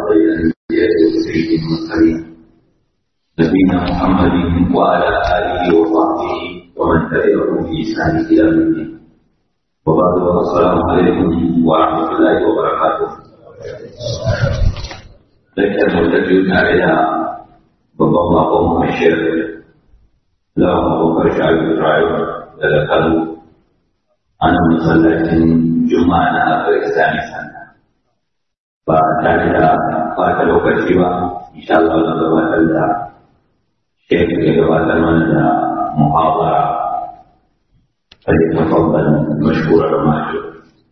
الأنبياء وسيد المرسلين نبينا محمد وعلى آله وصحبه ومن تبعهم بإحسان إلى يوم الدين وبعد السلام عليكم ورحمة الله وبركاته Lakar mutattu tare da babban bakon mashir lawan abokan shafi rayu daga Kano a nan masallacin Juma'a na Afghanistan sannan. ba tare da bata lokaci ba insha Allah na gabatar da shek ya gabatar mana da muhawara فليتفضل مشكورا ماجورا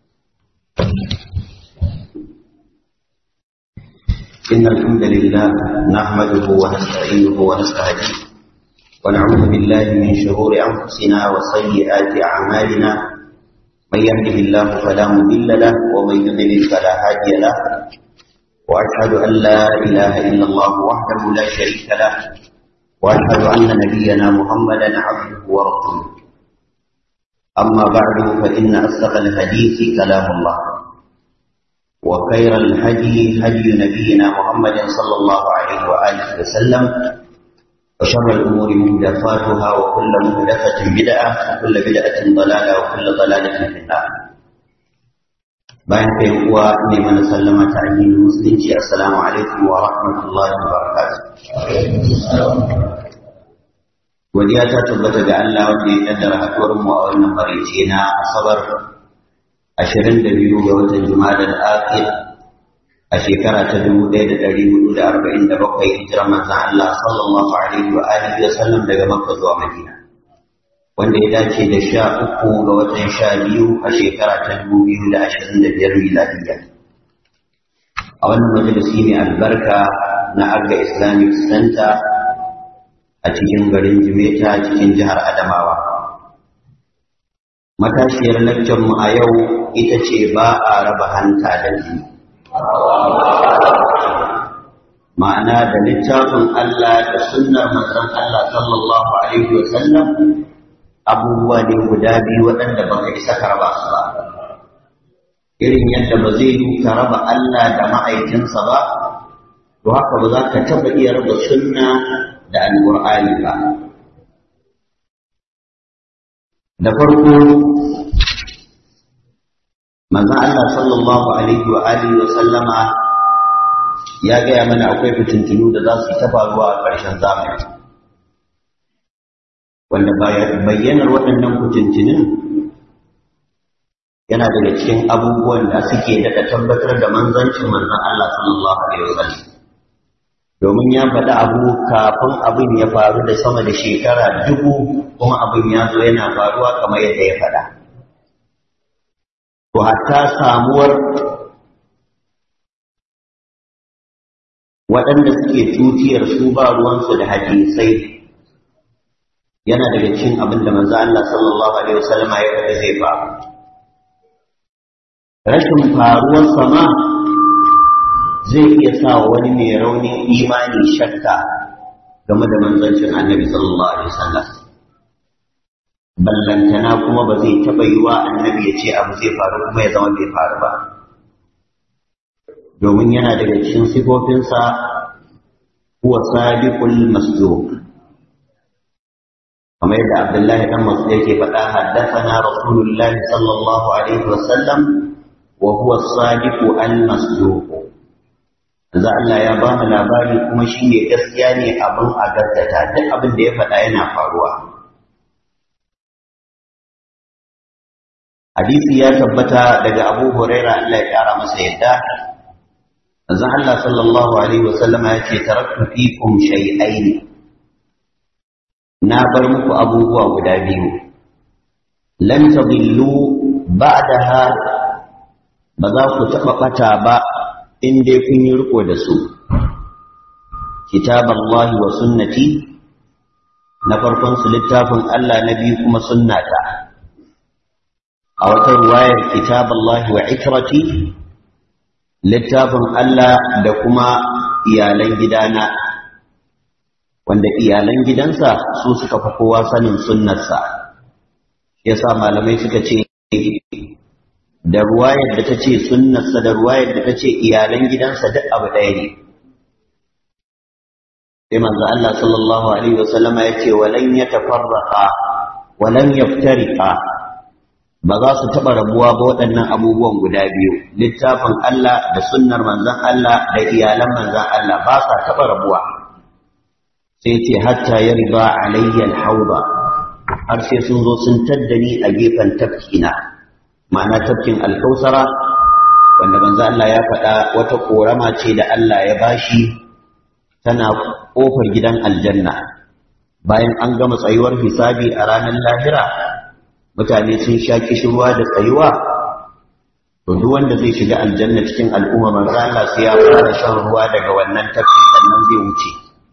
إن الحمد لله نحمده ونستعينه ونستهديه ونعوذ بالله من شرور أنفسنا وسيئات أعمالنا من يهده الله فلا مضل له ومن يضلل فلا هادي له واشهد ان لا اله الا الله وحده لا شريك له واشهد ان نبينا محمدا عبده ورسوله اما بعد فان اصدق الحديث كلام الله وخير الهدي هدي نبينا محمد صلى الله عليه واله وسلم وشر الأمور محدثاتها وكل محدثة بدعة وكل بدعة ضلالة وكل ضلالة في النار bayan kai uwa ne mana sallama ta addinin musulunci assalamu alaikum wa rahmatullahi wa barakatuh godiya ta tabbata ga Allah wanda ya kaddara haɗuwar mu a wannan marice na asabar 22 ga watan juma'a al-akhir a shekara ta dubu ɗaya da ɗari hudu da arba'in da bakwai hijirar manzan Allah sallallahu alaihi wa alihi wa sallam daga Makka zuwa Madina wanda ya dace da sha uku ga watan sha biyu a shekara ta dubu biyu da ashirin da biyar miladiyya a wannan majalisi mai albarka na Agga Islamic Center a cikin garin Jimeta cikin jihar Adamawa matashiyar lakcin mu a yau ita ce ba a raba hanta da jini ma'ana da littafin Allah da sunnar manzon Allah sallallahu alaihi wa sallam abubuwa ne guda biyu waɗanda baka isa ka raba su ba irin yadda ba zai yi ka raba Allah da ma'aikinsa ba to haka ba za ka taɓa iya raba sunna da alƙur'ani ba da farko manzon Allah sallallahu alaihi wa alihi wa sallama ya gaya mana akwai fitintunu da za su yi ta faruwa a ƙarshen zamani wanda bayyanar waɗannan fitintunun yana daga cikin abubuwan da suke daɗa tabbatar da manzancin manzon Allah sallallahu alaihi wa sallam domin ya faɗi abu kafin abin ya faru da sama da shekara dubu kuma abin ya zo yana faruwa kamar yadda ya faɗa. to hatta samuwar waɗanda suke tutiyar su ba ruwansu da hadisai yana daga cikin abin da manzo Allah sallallahu alaihi wasallam ya faɗa zai faru rashin faruwar sama zai iya sa wani mai raunin imani shakka game da manzancin annabi sallallahu alaihi wasallam ballantana kuma ba zai taɓa yi wa annabi ya ce abu zai faru kuma ya zama bai faru ba domin yana daga cikin sifofinsa huwa sabiqul masduq kamar yadda abdullahi dan mas'ud yake faɗa haddathana rasulullahi sallallahu alaihi wa sallam wa huwa sadiqu al masduq Za Allah ya ba mu labari kuma shi ne gaskiya ne abin a gaskata duk abin da ya faɗa yana faruwa hadisi ya tabbata daga Abu Huraira Allah ya kara masa yadda manzon Allah sallallahu alaihi wasallama ya ce taraktu fikum shay'ain na bar muku abubuwa guda biyu lan tadillu ba'daha ba za ku taɓa ɓata ba in dai kun yi riko da su kitaballahi wa sunnati na farkon su littafin Allah na biyu kuma sunnata a wata ruwayar kitaballahi wa ikrati littafin Allah da kuma iyalan gidana wanda iyalan gidansa su suka fi kowa sanin sunnarsa yasa malamai suka ce da ruwayar da ta ce sunnarsa da ruwayar da ta ce iyalan gidansa duk abu ɗaya ne sai manzo Allah sallallahu alaihi wasallama ya ce walan yatafarraqa walan yaftariqa ba za su taɓa rabuwa ba waɗannan abubuwan guda biyu littafin Allah da sunnar manzon Allah da iyalan manzon Allah ba sa taɓa rabuwa sai ce hatta ya riba alayya alhauba har sai sun zo sun taddani a gefen tafkina ma'ana tafkin alkausara wanda manzo Allah ya faɗa wata korama ce da Allah ya bashi tana ƙofar gidan aljanna bayan an gama tsayuwar hisabi a ranar lahira mutane sun sha kishirwa da tsayuwa to duk wanda zai shiga aljanna cikin al'umma manzo Allah sai ya fara shan ruwa daga wannan tafkin sannan zai wuce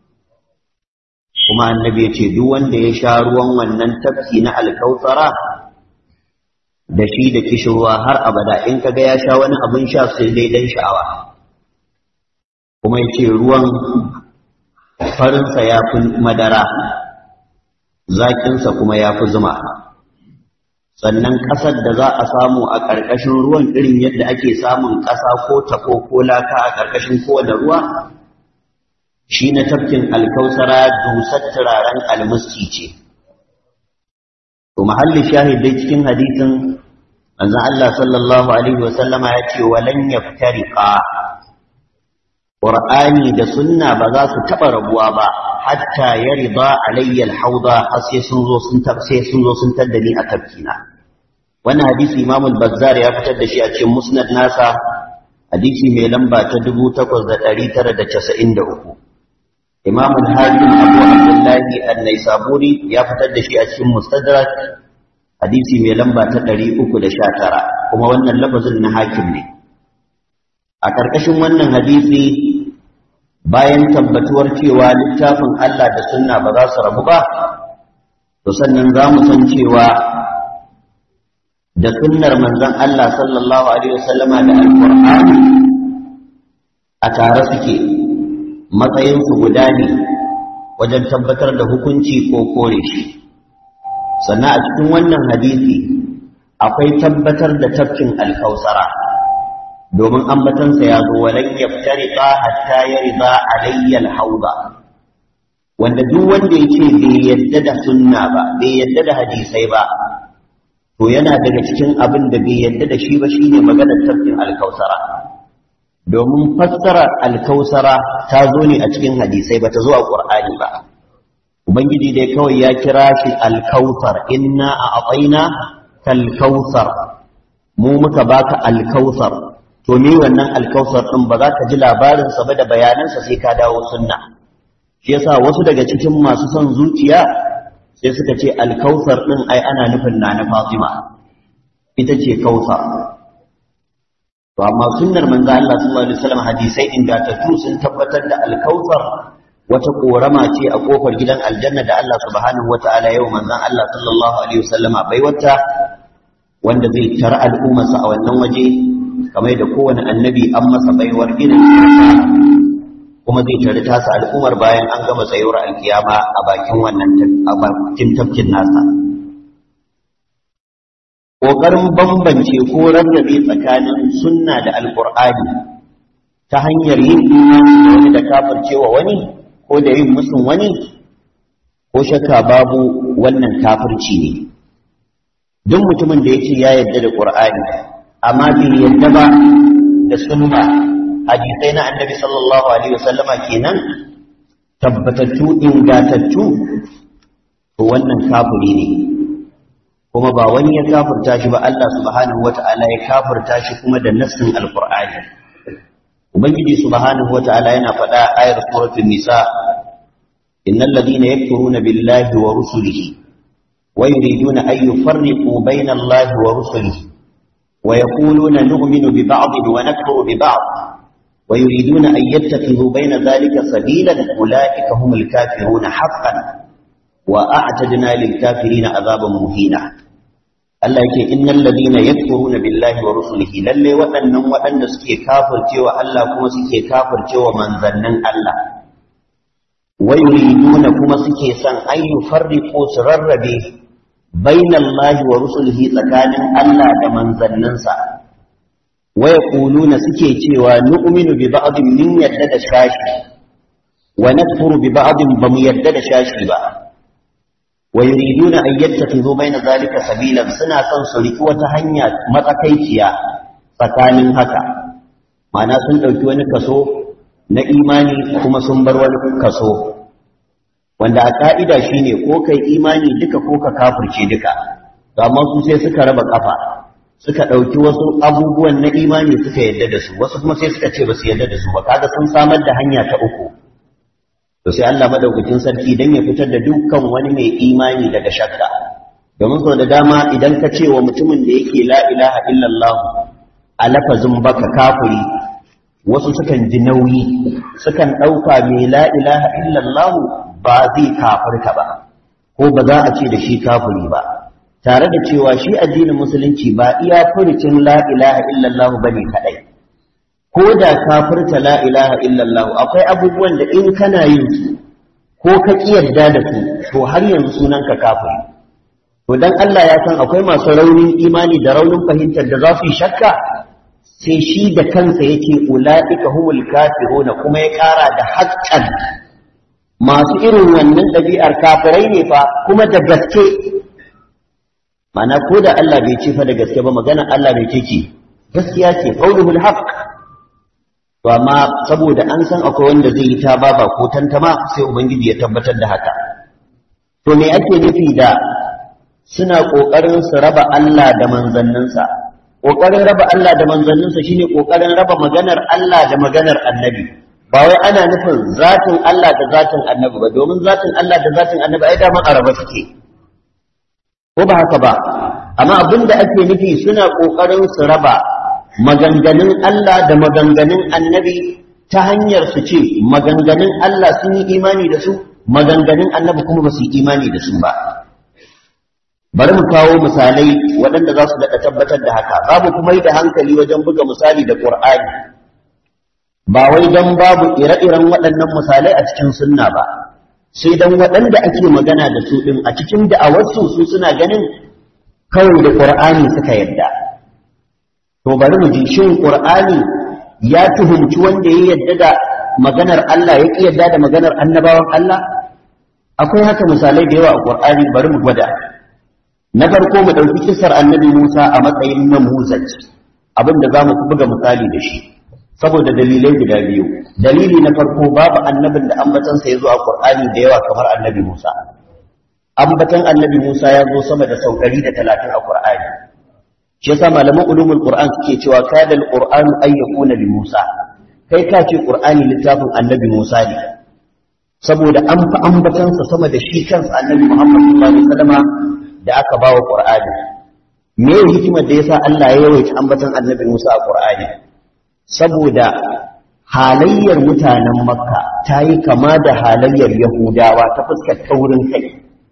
kuma annabi ya ce duk wanda ya sha ruwan wannan tafki na alkausara da shi da kishirwa har abada in kaga ya sha wani abin sha sai dai dan sha'awa kuma ya ce ruwan farinsa ya fi madara zaƙinsa kuma ya fi zuma sannan ƙasar da za a samu a ƙarƙashin ruwan irin yadda ake samun ƙasa ko tako ko laka a ƙarƙashin kowane ruwa shi na tafkin alkausara dusar turaren almuski ce to mahallin shahid dai cikin hadisin manzon Allah sallallahu alaihi wasallama ya ce walan yaftariqa Qur'ani da sunna ba za su taɓa rabuwa ba hatta ya riba alayya alhauda har sai sun zo sun sai sun zo sun taddani a tafkina wannan hadisi Imam al-Bazzar ya fitar da shi a cikin Musnad nasa hadisi mai lamba ta 8993 Imam al-Hakim Abu Abdullah an-Naisaburi ya fitar da shi a cikin Mustadrak hadisi mai lamba ta 319 kuma wannan lafazin na hakim ne a ƙarƙashin wannan hadisi bayan tabbatuwar cewa littafin Allah da sunna ba za su rabu ba to sannan za mu san cewa da sunnar manzon Allah sallallahu alaihi wasallama da alqur'ani a tare suke matsayinsu guda ne wajen tabbatar da hukunci ko kore shi sannan a cikin wannan hadisi akwai tabbatar da tafkin alkausara domin ambatansa ya zo walan yaftariqa hatta yarda alayya alhawda wanda duk wanda yake bai yadda da sunna ba bai yadda da hadisai ba to yana daga cikin abin da bai yadda da shi ba shine maganar tafkin alkausara domin fassara alkausara ta zo ne a cikin hadisai ba ta zo a qur'ani ba ubangiji dai kawai ya kira shi alkausar inna a atsaina kalkausar mu muka baka alkausar to me wannan alkausar din ba za ka ji labarinsa ba da bayanansa sai ka dawo sunna shi yasa wasu daga cikin masu son zuciya sai suka ce alkausar din ai ana nufin na na Fatima ita ce kausar to amma sunnar manzo Allah sallallahu alaihi wasallam hadisai ingantattu sun tabbatar da alkausar wata korama ce a kofar gidan aljanna da Allah subhanahu wataala yau manzon Allah sallallahu alaihi wasallama bai wata wanda zai tar al'ummarsa a wannan waje kamar da kowane annabi an masa baiwar irin kuma zai tare tasa al'ummar bayan an gama tsayuwar alkiyama a bakin wannan a bakin tafkin nasa ƙoƙarin bambance ko rarrabe tsakanin sunna da alƙur'ani ta hanyar yin imani da wani da kafircewa wani ko da yin musun wani ko shakka babu wannan kafirci ne duk mutumin da ya ce ya yarda da ƙur'ani amma bai yarda ba da sunna hadisai na annabi sallallahu alaihi wasallama kenan tabbatattu ingatattu to wannan kafiri ne kuma ba wani ya kafirta shi ba Allah subhanahu wata'ala ya kafirta shi kuma da nassin alqur'ani ubangiji subhanahu wata'ala yana faɗa ayar suratul nisa innal ladina yakfuruna billahi wa rusulihi wa yuriduna an yufarriqu bayna allahi wa rusulihi wa yaquluna nu'minu bi ba'd wa nakfuru bi ba'd wa yuriduna an yattakhidhu bayna dhalika sabila ulaika humul kafiruna haqqan wa a'tadna lil kafirina azaban muhina Allah yake innal ladina yakfuruna billahi wa rusulihi lalle waɗannan waɗanda suke kafircewa Allah kuma suke kafircewa manzannin Allah wa yuriduna kuma suke son an yufarriqu su rarrabe bainallahi wa rusulihi tsakanin Allah da manzanninsa waya ƙuluna suke cewa nu'minu bi ba'din min yadda da shashi wa nakfuru bi ba'din bamu yadda da shashi ba wa yuriduna an yattakhidhu bayna zalika sabilan suna son su riki wata hanya matsakaiciya tsakanin haka ma'ana sun ɗauki wani kaso na imani kuma sun bar wani kaso wanda a ka'ida shine ko kai imani duka ko ka kafirce duka amma su sai suka raba kafa suka ɗauki wasu abubuwan na imani suka yadda da su wasu kuma sai suka ce ba su yadda da su ba kaga sun samar da hanya ta uku to sai Allah madaukakin sarki dan ya fitar da dukkan wani mai imani daga shakka domin sau da dama idan ka ce wa mutumin da yake la ilaha illallah a lafazin baka kafiri wasu sukan ji nauyi sukan ɗauka mai la ilaha illallah ba zai kafirta ba ko ba za a ce da shi kafiri ba tare da cewa shi addinin musulunci ba iya furucin la ilaha illallah bane kadai ko da kafirta la ilaha illallah akwai abubuwan da in kana yin su ko ka kiyarda da su to har yanzu sunan ka kafiri to dan Allah ya san akwai masu raunin imani da raunin fahimtar da za su yi shakka sai shi da kansa yake ula'ika humul kafiruna kuma ya kara da haƙƙan masu irin wannan ɗabi'ar kafirai ne fa kuma da gaske mana ko da Allah bai ce fa da gaske ba maganar Allah bai ce ki gaskiya ce qauluhul haqq to amma saboda an san akwai wanda zai yi ta baba ko tantama sai ubangiji ya tabbatar da haka to me ake nufi da suna kokarin su raba Allah da manzanninsa kokarin raba Allah da manzanninsa shine kokarin raba maganar Allah da maganar annabi ba wai ana nufin zatin Allah da zatin annabi ba domin zatin Allah da zatin annabi ai daman araba suke ko ba haka ba amma abin da ake nufi suna kokarin su raba maganganun Allah da maganganun annabi ta hanyar su ce maganganun Allah sun yi imani da su maganganun annabi kuma ba su yi imani da su ba bari mu kawo misalai waɗanda za su daɗa tabbatar da haka babu kuma yi da hankali wajen buga misali da ƙur'ani ba wai don babu ire-iren waɗannan misalai a cikin sunna ba sai don waɗanda ake magana da su ɗin a cikin da'awarsu su suna ganin kawai da ƙur'ani suka yadda to bari mu ji shin ƙur'ani ya tuhumci wanda ya yadda da maganar Allah ya ƙi yadda da maganar annabawan Allah akwai haka misalai da yawa a ƙur'ani bari mu gwada na farko mu ɗauki kisar annabi Musa a matsayin namuzaj abin da za mu buga misali da shi saboda dalilai guda biyu dalili na farko babu annabin da ambatansa ya zo a Qur'ani da yawa kamar annabi Musa ambatan annabi Musa ya zo sama da sau ɗari da talatin a Qur'ani shi yasa malaman ulumul Qur'an suke cewa kada al-Qur'anu ay yakuna li Musa kai ka ce Qur'ani littafin annabi Musa ne saboda an fi ambatansa sama da shi kansa annabi Muhammad sallallahu alaihi wasallama da aka ba wa Qur'ani me hikimar da yasa Allah ya yawaita ambatan annabi Musa a Qur'ani saboda halayyar mutanen makka ta yi kama da halayyar yahudawa ta fuskar taurin kai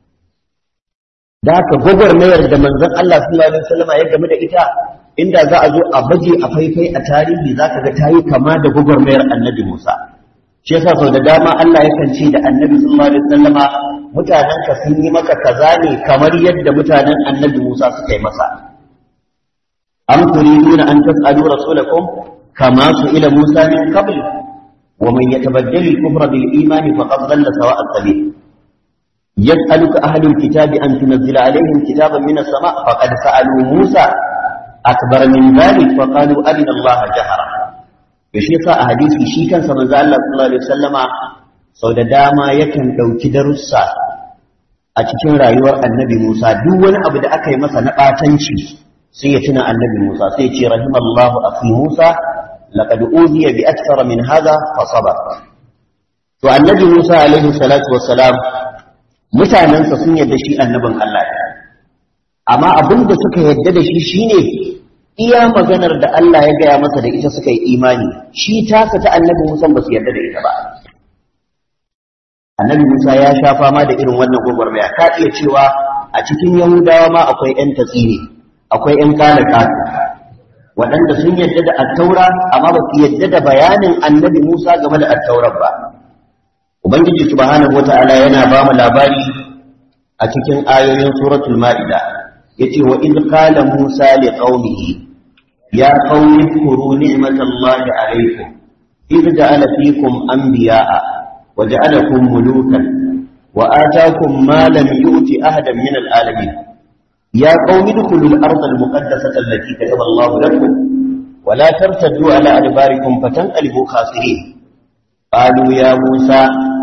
da haka gwagwarmayar da manzon Allah sallallahu alaihi wasallam ya game da ita inda za a zo a baje a faifai a tarihi za ka ga ta yi kama da gwagwarmayar annabi Musa shi yasa sau da dama Allah yakan ce da annabi sallallahu alaihi wasallama mutanen ka sun yi maka kaza ne kamar yadda mutanen annabi Musa suka yi masa am turiduna an tas'alu rasulakum كما سئل موسى من قبل ومن يتبدل الكفر بالإيمان فقد ضل سواء السبيل يسألك أهل الكتاب أن تنزل عليهم كتابا من السماء فقد سألوا موسى أكبر من ذلك فقالوا أرنا الله جهرا yashi yasa a hadisi shi kansa manzo Allah sallallahu alaihi wasallama sau da dama yakan dauki darussa a cikin rayuwar annabi Musa duk wani abu da aka yi masa na batanci sai ya tuna annabi Musa sai ya ce rahimallahu akhi Musa laqad uziya bi akthara min hadha fa sabar to annabi Musa alaihi salatu wassalam mutanansa sun yarda shi annabin Allah ne amma abin da suka yarda da shi shine iya maganar da Allah ya gaya masa da ita suka yi imani shi tasa ta annabi Musa ba su yarda da ita ba annabi Musa ya sha fama da irin wannan gwagwarmaya ka iya cewa a cikin Yahudawa ma akwai ƴan tatsiri akwai ƴan kala kasu waɗanda sun yadda da attaura amma ba su yadda da bayanin annabi Musa game da attaurar ba ubangiji subhanahu wata'ala yana ba mu labari a cikin ayoyin suratul ma'ida yace wa id qala Musa li qaumihi ya qaumi kuru ni'matallahi alaykum إذ جعل فيكم أنبياء وجعلكم ملوكا وآتاكم ما لم يؤت أحدا من العالمين يا قوم ادخلوا الأرض المقدسة التي كتب الله لكم ولا ترتدوا على أدباركم فتنقلبوا خاسرين قالوا يا موسى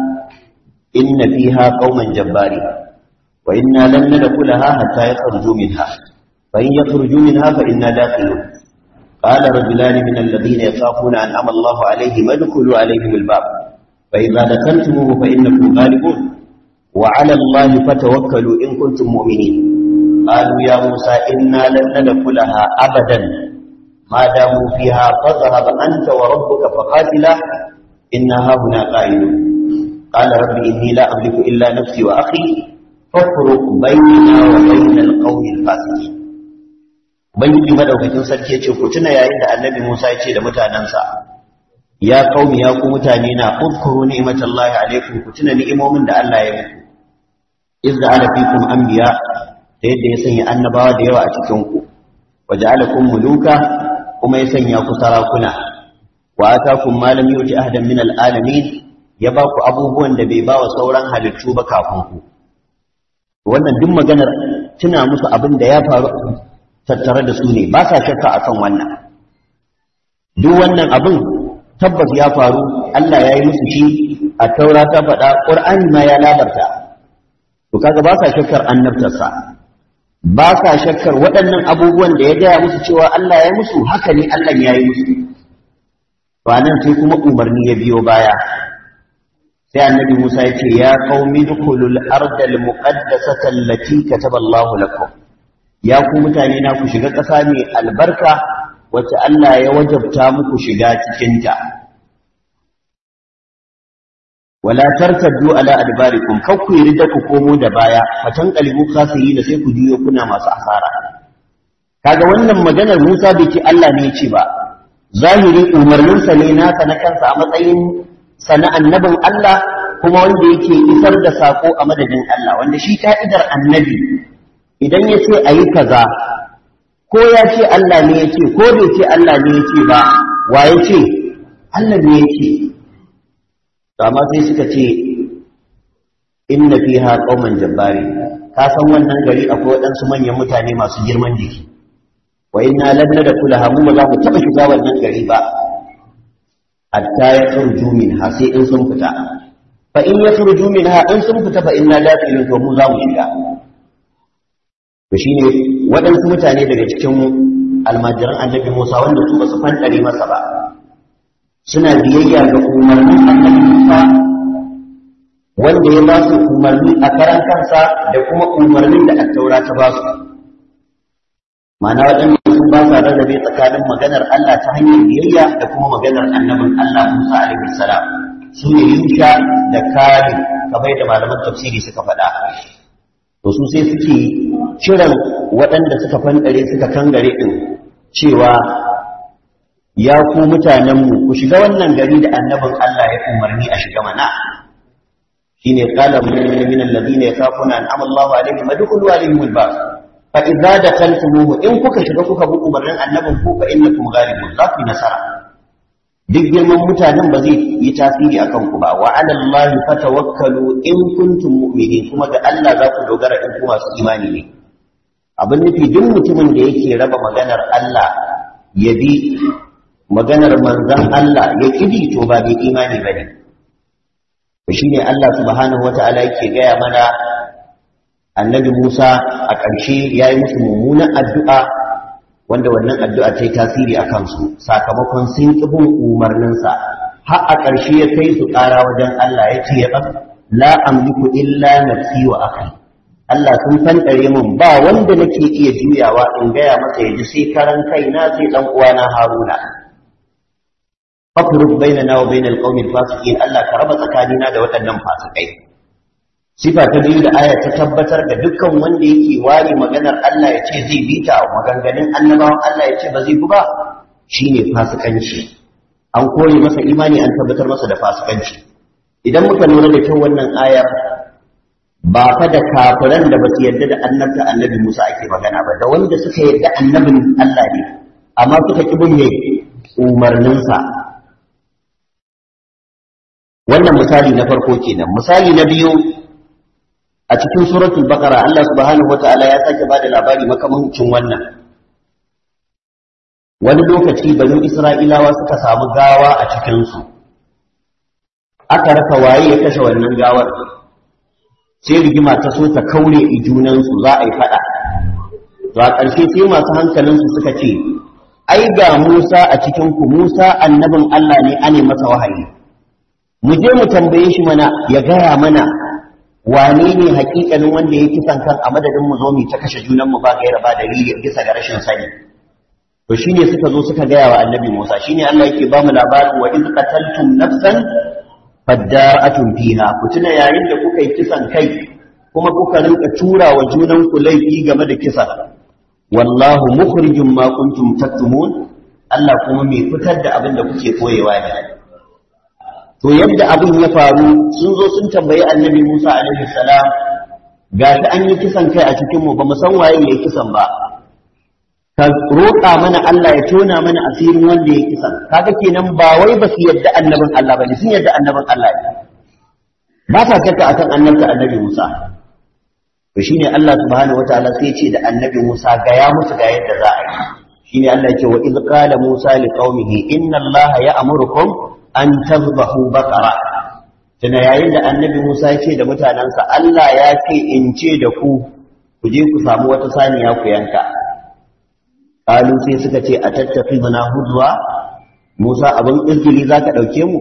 إن فيها قوما جبارين وإنا لن ندخلها حتى يخرجوا منها فإن يخرجوا منها فإنا داخلون قال رجلان من الذين يخافون أنعم الله عليهم ادخلوا عليهم الباب فإذا دخلتموه فإنكم غالبون وعلى الله فتوكلوا إن كنتم مؤمنين قالوا يا موسى إنا لن ندخلها أبدا ما داموا فيها فاذهب أنت وربك فقاتلا إنها هنا قائلون قال رب إني لا أملك إلا نفسي وأخي فافرق بيننا وبين القوم الفاسقين Ubangiji madaukakin sarki ya ce ku tuna yayin da Annabi Musa ya ce da mutanansa ya qaumi ya ku mutane na uzkuru ni'matallahi alaikum ku tuna ni'imomin da Allah ya muku iz da ala fikum anbiya da yadda ya sanya annabawa da yawa a cikin ku waja'alakum muluka kuma ya sanya ku sarakuna wa atakum ma lam yuti ahadan min alalamin ya ba ku abubuwan da bai ba wa sauran halittu ba kafin ku wannan duk maganar tuna musu abin da ya faru tattare da su ne ba sa shakka akan wannan duk wannan abin tabbas ya faru Allah ya yi musu shi a taura ta faɗa ƙur'ani ma ya labarta to kaga ba sa shakkar annabtarsa ba sa shakkar waɗannan abubuwan da ya gaya musu cewa Allah ya musu haka ne Allah ya yi musu ba nan sai kuma umarni ya biyo baya sai annabi Musa ya ce ya qaumi dukhulul ardal muqaddasata allati kataba Allahu lakum ya ku mutane na ku shiga ƙasa mai albarka wacce Allah ya wajabta muku shiga cikinta wala tartaddu ala adbarikum kar ku yarda ku komo da baya fatan qalbu khasiri da sai ku juyo kuna masu asara kaga wannan maganar Musa bai ce Allah ne ce ba zahiri umarnin sa ne nasa na kansa a matsayin sana annabin Allah kuma wanda yake isar da sako a madadin Allah wanda shi ka'idar annabi idan ya ce ayi kaza ko ya ce Allah ne ya ce ko bai ce Allah ne ya ce ba wa ya ce Allah ne ya ce amma sai suka ce inna fiha qauman jabbari ka san wannan gari akwai waɗansu manyan mutane masu girman jiki wa inna lan nadkhulaha mu ba za mu taɓa shiga wannan gari ba hatta ya khurju minha sai in sun fita fa in ya khurju minha in sun fita fa inna dakhilun to mu za mu shiga to shine waɗansu mutane daga cikin almajiran annabi Musa wanda su ba su fantare masa ba suna biyayya ga umarnin annabi Musa wanda ya ba su umarni a karan kansa da kuma umarnin da attaura ta ba su ma'ana waɗanda sun ba sa rarrabe tsakanin maganar Allah ta hanyar biyayya da kuma maganar annabin Allah Musa alaihi salam su ne Yusha da Kari kamar da malaman tafsiri suka faɗa to su sai suke kiran waɗanda suka fandare suka kangare ɗin cewa ya ku mutanenmu ku shiga wannan gari da annabin Allah ya umarni a shiga mana shine qala min alladhina yakhafuna an amalla alaihim madkhulu alaihim albab fa idza dakhaltumuhu in kuka shiga kuka bi umarnin annabin ku fa innakum ghalibun za ku nasara duk girman mutanen ba zai yi tasiri akan ku ba wa ala allahi fatawakkalu in kuntum mu'minin kuma ga Allah za ku dogara in ku masu imani ne abin nufi duk mutumin da yake raba maganar Allah ya bi maganar manzan Allah ya kidi to ba bai imani bane to shine Allah subhanahu wataala yake gaya mana annabi Musa a ƙarshe yayi musu mummunan addu'a wanda wannan addu'a ta yi tasiri a kansu sakamakon sun ƙi bin umarninsa har a ƙarshe ya kai su ƙara wajen Allah ya ce ya la amliku illa nafsi wa akhi Allah sun fanɗare min ba wanda nake iya juyawa in gaya masa ya ji sai karan kaina sai ɗan uwana Haruna. Fafruk bainana wa bainal qaumil fasiqin Allah ka raba tsakanina da waɗannan fasikai. Sifa ta biyu da aya ta tabbatar da dukkan wanda yake ware maganar Allah ya ce zai bi ta maganganun annabawan Allah ya ce ba zai bi ba shine fasikanci. An kore masa imani an tabbatar masa da fasikanci. Idan muka lura da kyau wannan ayar ba fa da kafiran da ba su yarda da annabta annabi Musa ake magana ba da wanda suka yarda annabin Allah ne amma suka ki bin umarninsa wannan misali na farko kenan misali na biyu a cikin suratul baqara Allah subhanahu wataala ya sake bada labari makamancin wannan wani lokaci banu isra'ilawa suka samu gawa a cikin su aka rasa waye ya kashe wannan gawar sai rigima ta so ta kaure i junan su za a yi fada to a ƙarshe sai masu hankalin su suka ce ai ga Musa a cikin ku Musa annabin Allah ne ane masa wahayi mu je mu tambaye shi mana ya gaya mana wane ne hakikanin wanda ya kisan kan a madadin mu zo mu ta kashe junan mu ba gaira ba dalili bisa ga rashin sani to shine suka zo suka gaya wa annabi Musa shine Allah yake ba mu labarin wa iz qataltum nafsan fadara'atun fiha ku tuna yayin da kuka yi kisan kai kuma kuka rinka tura wa junan ku laifi game da kisa wallahu mukhrijum ma kuntum taktumun Allah kuma mai fitar da abin da kuke koyewa ne to yadda abin ya faru sun zo sun tambayi annabi Musa alaihi salam ga ta an yi kisan kai a cikin mu ba mu san waye ya kisan ba ka roƙa mana Allah ya tona mana asirin wanda ya kisan kaga kenan ba wai ba su yadda annabin Allah bane sun yadda annabin Allah ne ba ta shakka akan annabta annabi Musa to shine Allah subhanahu wataala sai ya ce da annabi Musa ga ya musu ga yadda za a yi shine Allah ya ce wa iz qala Musa liqaumihi inna Allah ya'murukum an tazbahu baqara tana yayin da annabi Musa ya ce da mutanansa Allah ya ce in ce da ku ku je ku samu wata saniya ku yanka qalu sai suka ce a tattafi bana hudwa Musa abin izgili zaka dauke mu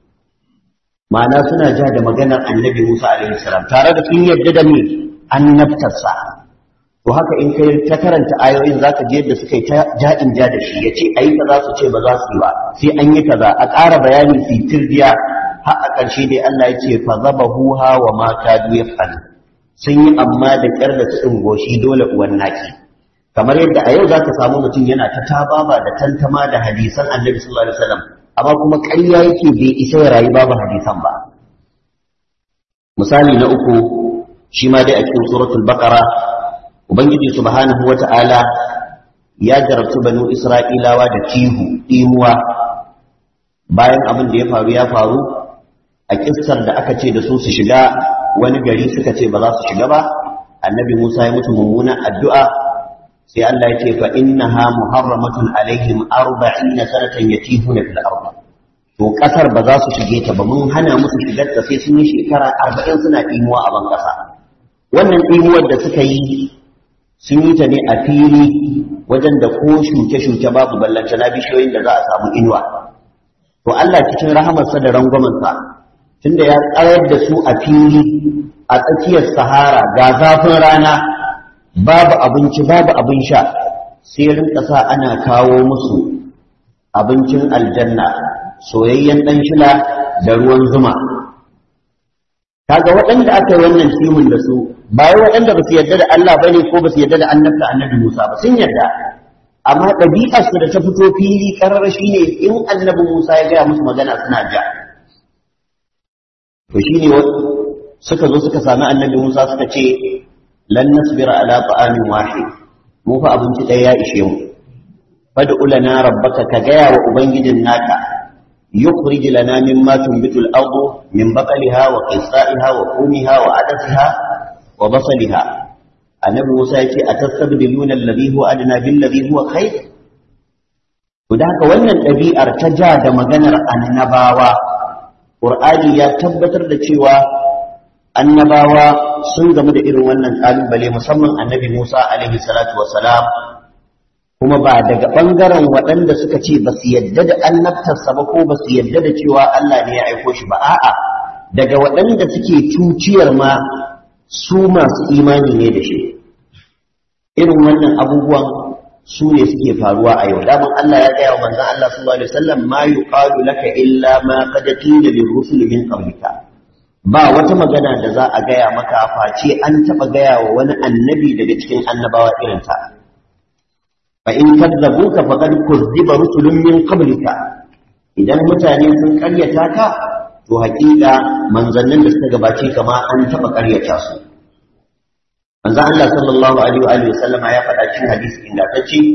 ma'ana suna ja da maganar annabi Musa alaihi salam tare da sun yarda da me annabtarsa to haka in kai ta karanta ayoyin zaka je yadda suka yi ta ja'in ja da shi yace ayi kaza su ce ba za su yi ba sai an yi kaza a ƙara bayani fi tirdiya har a ƙarshe dai Allah ya ce fa zabahuha wa ma kadu yaf'al sun yi amma da ƙyar da tsin goshi dole uwan naki kamar yadda a yau zaka samu mutum yana ta tababa da tantama da hadisan Annabi sallallahu alaihi wasallam amma kuma ƙarya yake bai isa ya rayu babu hadisan ba misali na uku shi ma dai a cikin suratul baqara ubangiji subhanahu wata'ala ya jarabtu banu isra'ilawa da tihu imuwa bayan abin da ya faru ya faru a kissar da aka ce da su su shiga wani gari suka ce ba za su shiga ba annabi musa ya mutu mummunan addu'a sai Allah ya ce fa innaha muharramatun alaihim arba'ina sanatan yatihuna fil ardh to kasar ba za su shige ta ba mun hana musu shigar ta sai sun yi shekara 40 suna imuwa a ban kasa wannan imuwar da suka yi sun yi ta ne a fili wajen da ko shuke-shuke babu ballanta na bishiyoyin da za a samu inuwa to Allah cikin rahamarsa da rangwamansa tunda ya tsayar da su a fili a tsakiyar sahara ga zafin rana babu abinci babu abin sha sai rinka sa ana kawo musu abincin aljanna soyayyen ɗan shila da ruwan zuma kaga waɗanda aka yi wannan timin da su ba wai waɗanda ba su yarda da Allah bane ko ba su yarda da annabta annabi Musa ba sun yarda amma ɗabi'ar su da ta fito fili karar shine in annabi Musa ya gaya musu magana suna ja to shine suka zo suka sami annabi Musa suka ce lan nasbira ala ta'amin wahid mu fa abinci ɗaya ya ishe mu fad'u lana rabbaka ka gaya wa ubangijin naka يخرج لنا مما تنبت الأرض من بقلها وقصائها وقومها وعدسها وبصلها النبي موسى يقول أتستبدلون الذي هو أدنى بالذي هو خير وذاك wannan ɗabi'ar ta ja da maganar annabawa Qur'ani ya tabbatar da cewa annabawa sun gamu da irin wannan kalubale musamman annabi Musa alaihi salatu wassalam kuma ba daga ɓangaren waɗanda suka ce ba su yadda da annabtarsa ba ko ba su yadda da cewa Allah ne ya aiko shi ba a'a daga waɗanda suke cuciyar ma su masu imani ne da shi irin wannan abubuwan su ne suke faruwa a yau daman Allah ya gaya wa manzon Allah sallallahu alaihi wasallam ma yuqalu laka illa ma qad qila lir rusul min qablika ba wata magana da za a gaya maka face an taɓa gaya wa wani annabi daga cikin annabawa irin ta فإن كذبوك فقد كذب رسل من قبلك idan mutane sun karyata ka to hakika manzannin da suka gabace kama an taba karyata su manzon Allah sallallahu alaihi wa alihi sallama ya faɗa cikin hadisi ingantacce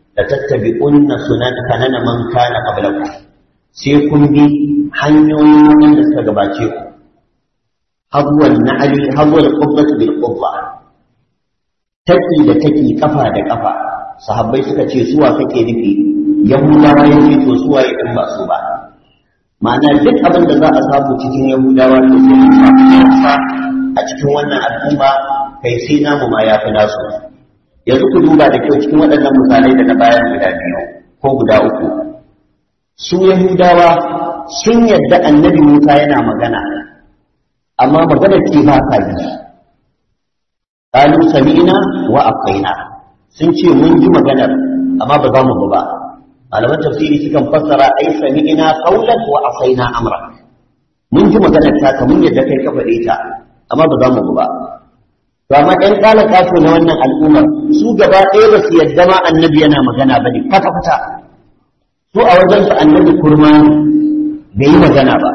la tattabi'unna sunan kanana man kana qablakum sai kun bi hanyoyin wanda suka gabace ku habwal na'ali habwal qubbati bil qubba taki da taki kafa da kafa sahabbai suka ce suwa kake nufi yahudawa yake to suwa ya ba su ba ma'ana duk abin da za a samu cikin yahudawa to sai a cikin wannan al'umma kai sai namu ma ya fi nasu yanzu ku duba da kyau cikin waɗannan misalai da na bayan guda biyu ko guda uku su yahudawa sun yadda annabi musa yana magana amma magana ce ba ka yi qalu sami'na wa aqaina sun ce mun ji maganar amma ba za mu ba malaman tafsiri sukan fassara ai sami'na qawlan wa asaina amra mun ji maganar ta ka mun yadda kai ka faɗe ta amma ba za mu ba to amma ɗan ƙala kato na wannan al'ummar su gaba ɗaya ba su yadda ma annabi yana magana ba ne kwata-kwata su a wajen su annabi kurma bai yi magana ba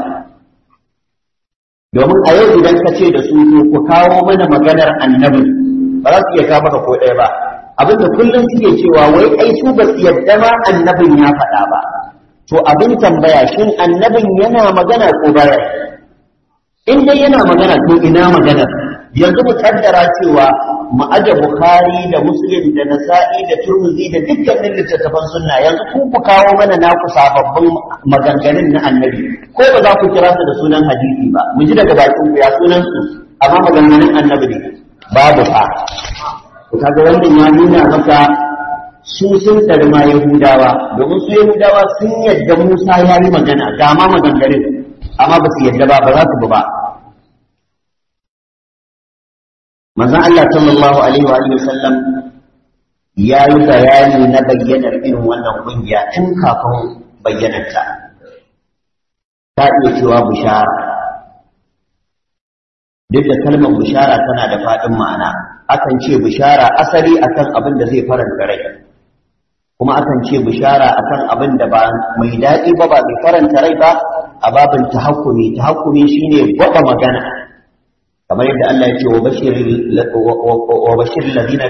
domin a yau idan ka ce da su to ku kawo mana maganar annabi ba za su iya kawo maka ko ɗaya ba abinda kullum suke cewa wai ai su ba su yadda ma annabin ya faɗa ba to abin tambaya shin annabin yana magana ko baya in dai yana magana to ina maganar yanzu mu kaddara cewa mu aje bukhari da muslim da nasa'i da turmuzi da dukkanin littattafan sunna yanzu ku ku kawo mana naku sababbin maganganun na annabi ko ba za ku kira su da sunan hadisi ba mu ji daga bakin ku ya sunan su amma maganganun annabi ne babu fa ku kaga wannan ya nuna maka su sun tsari ma yahudawa domin su yahudawa sun yadda musa ya yi magana ga ma maganganun amma ba su yadda ba ba za su ba manzon Allah sallallahu alaihi wa alihi sallam ya yi bayani na bayyanar irin wannan kungiya tun kafin bayyanarta ta iya cewa bishara duk da kalmar bishara tana da faɗin ma'ana akan ce bishara asali akan abin da zai faranta rai kuma akan ce bishara akan abin da ba mai daɗi ba ba mai faranta rai ba a babin tahakkumi tahakkumi shine gwaba magana kamar yadda Allah ya ce wa bashir ladina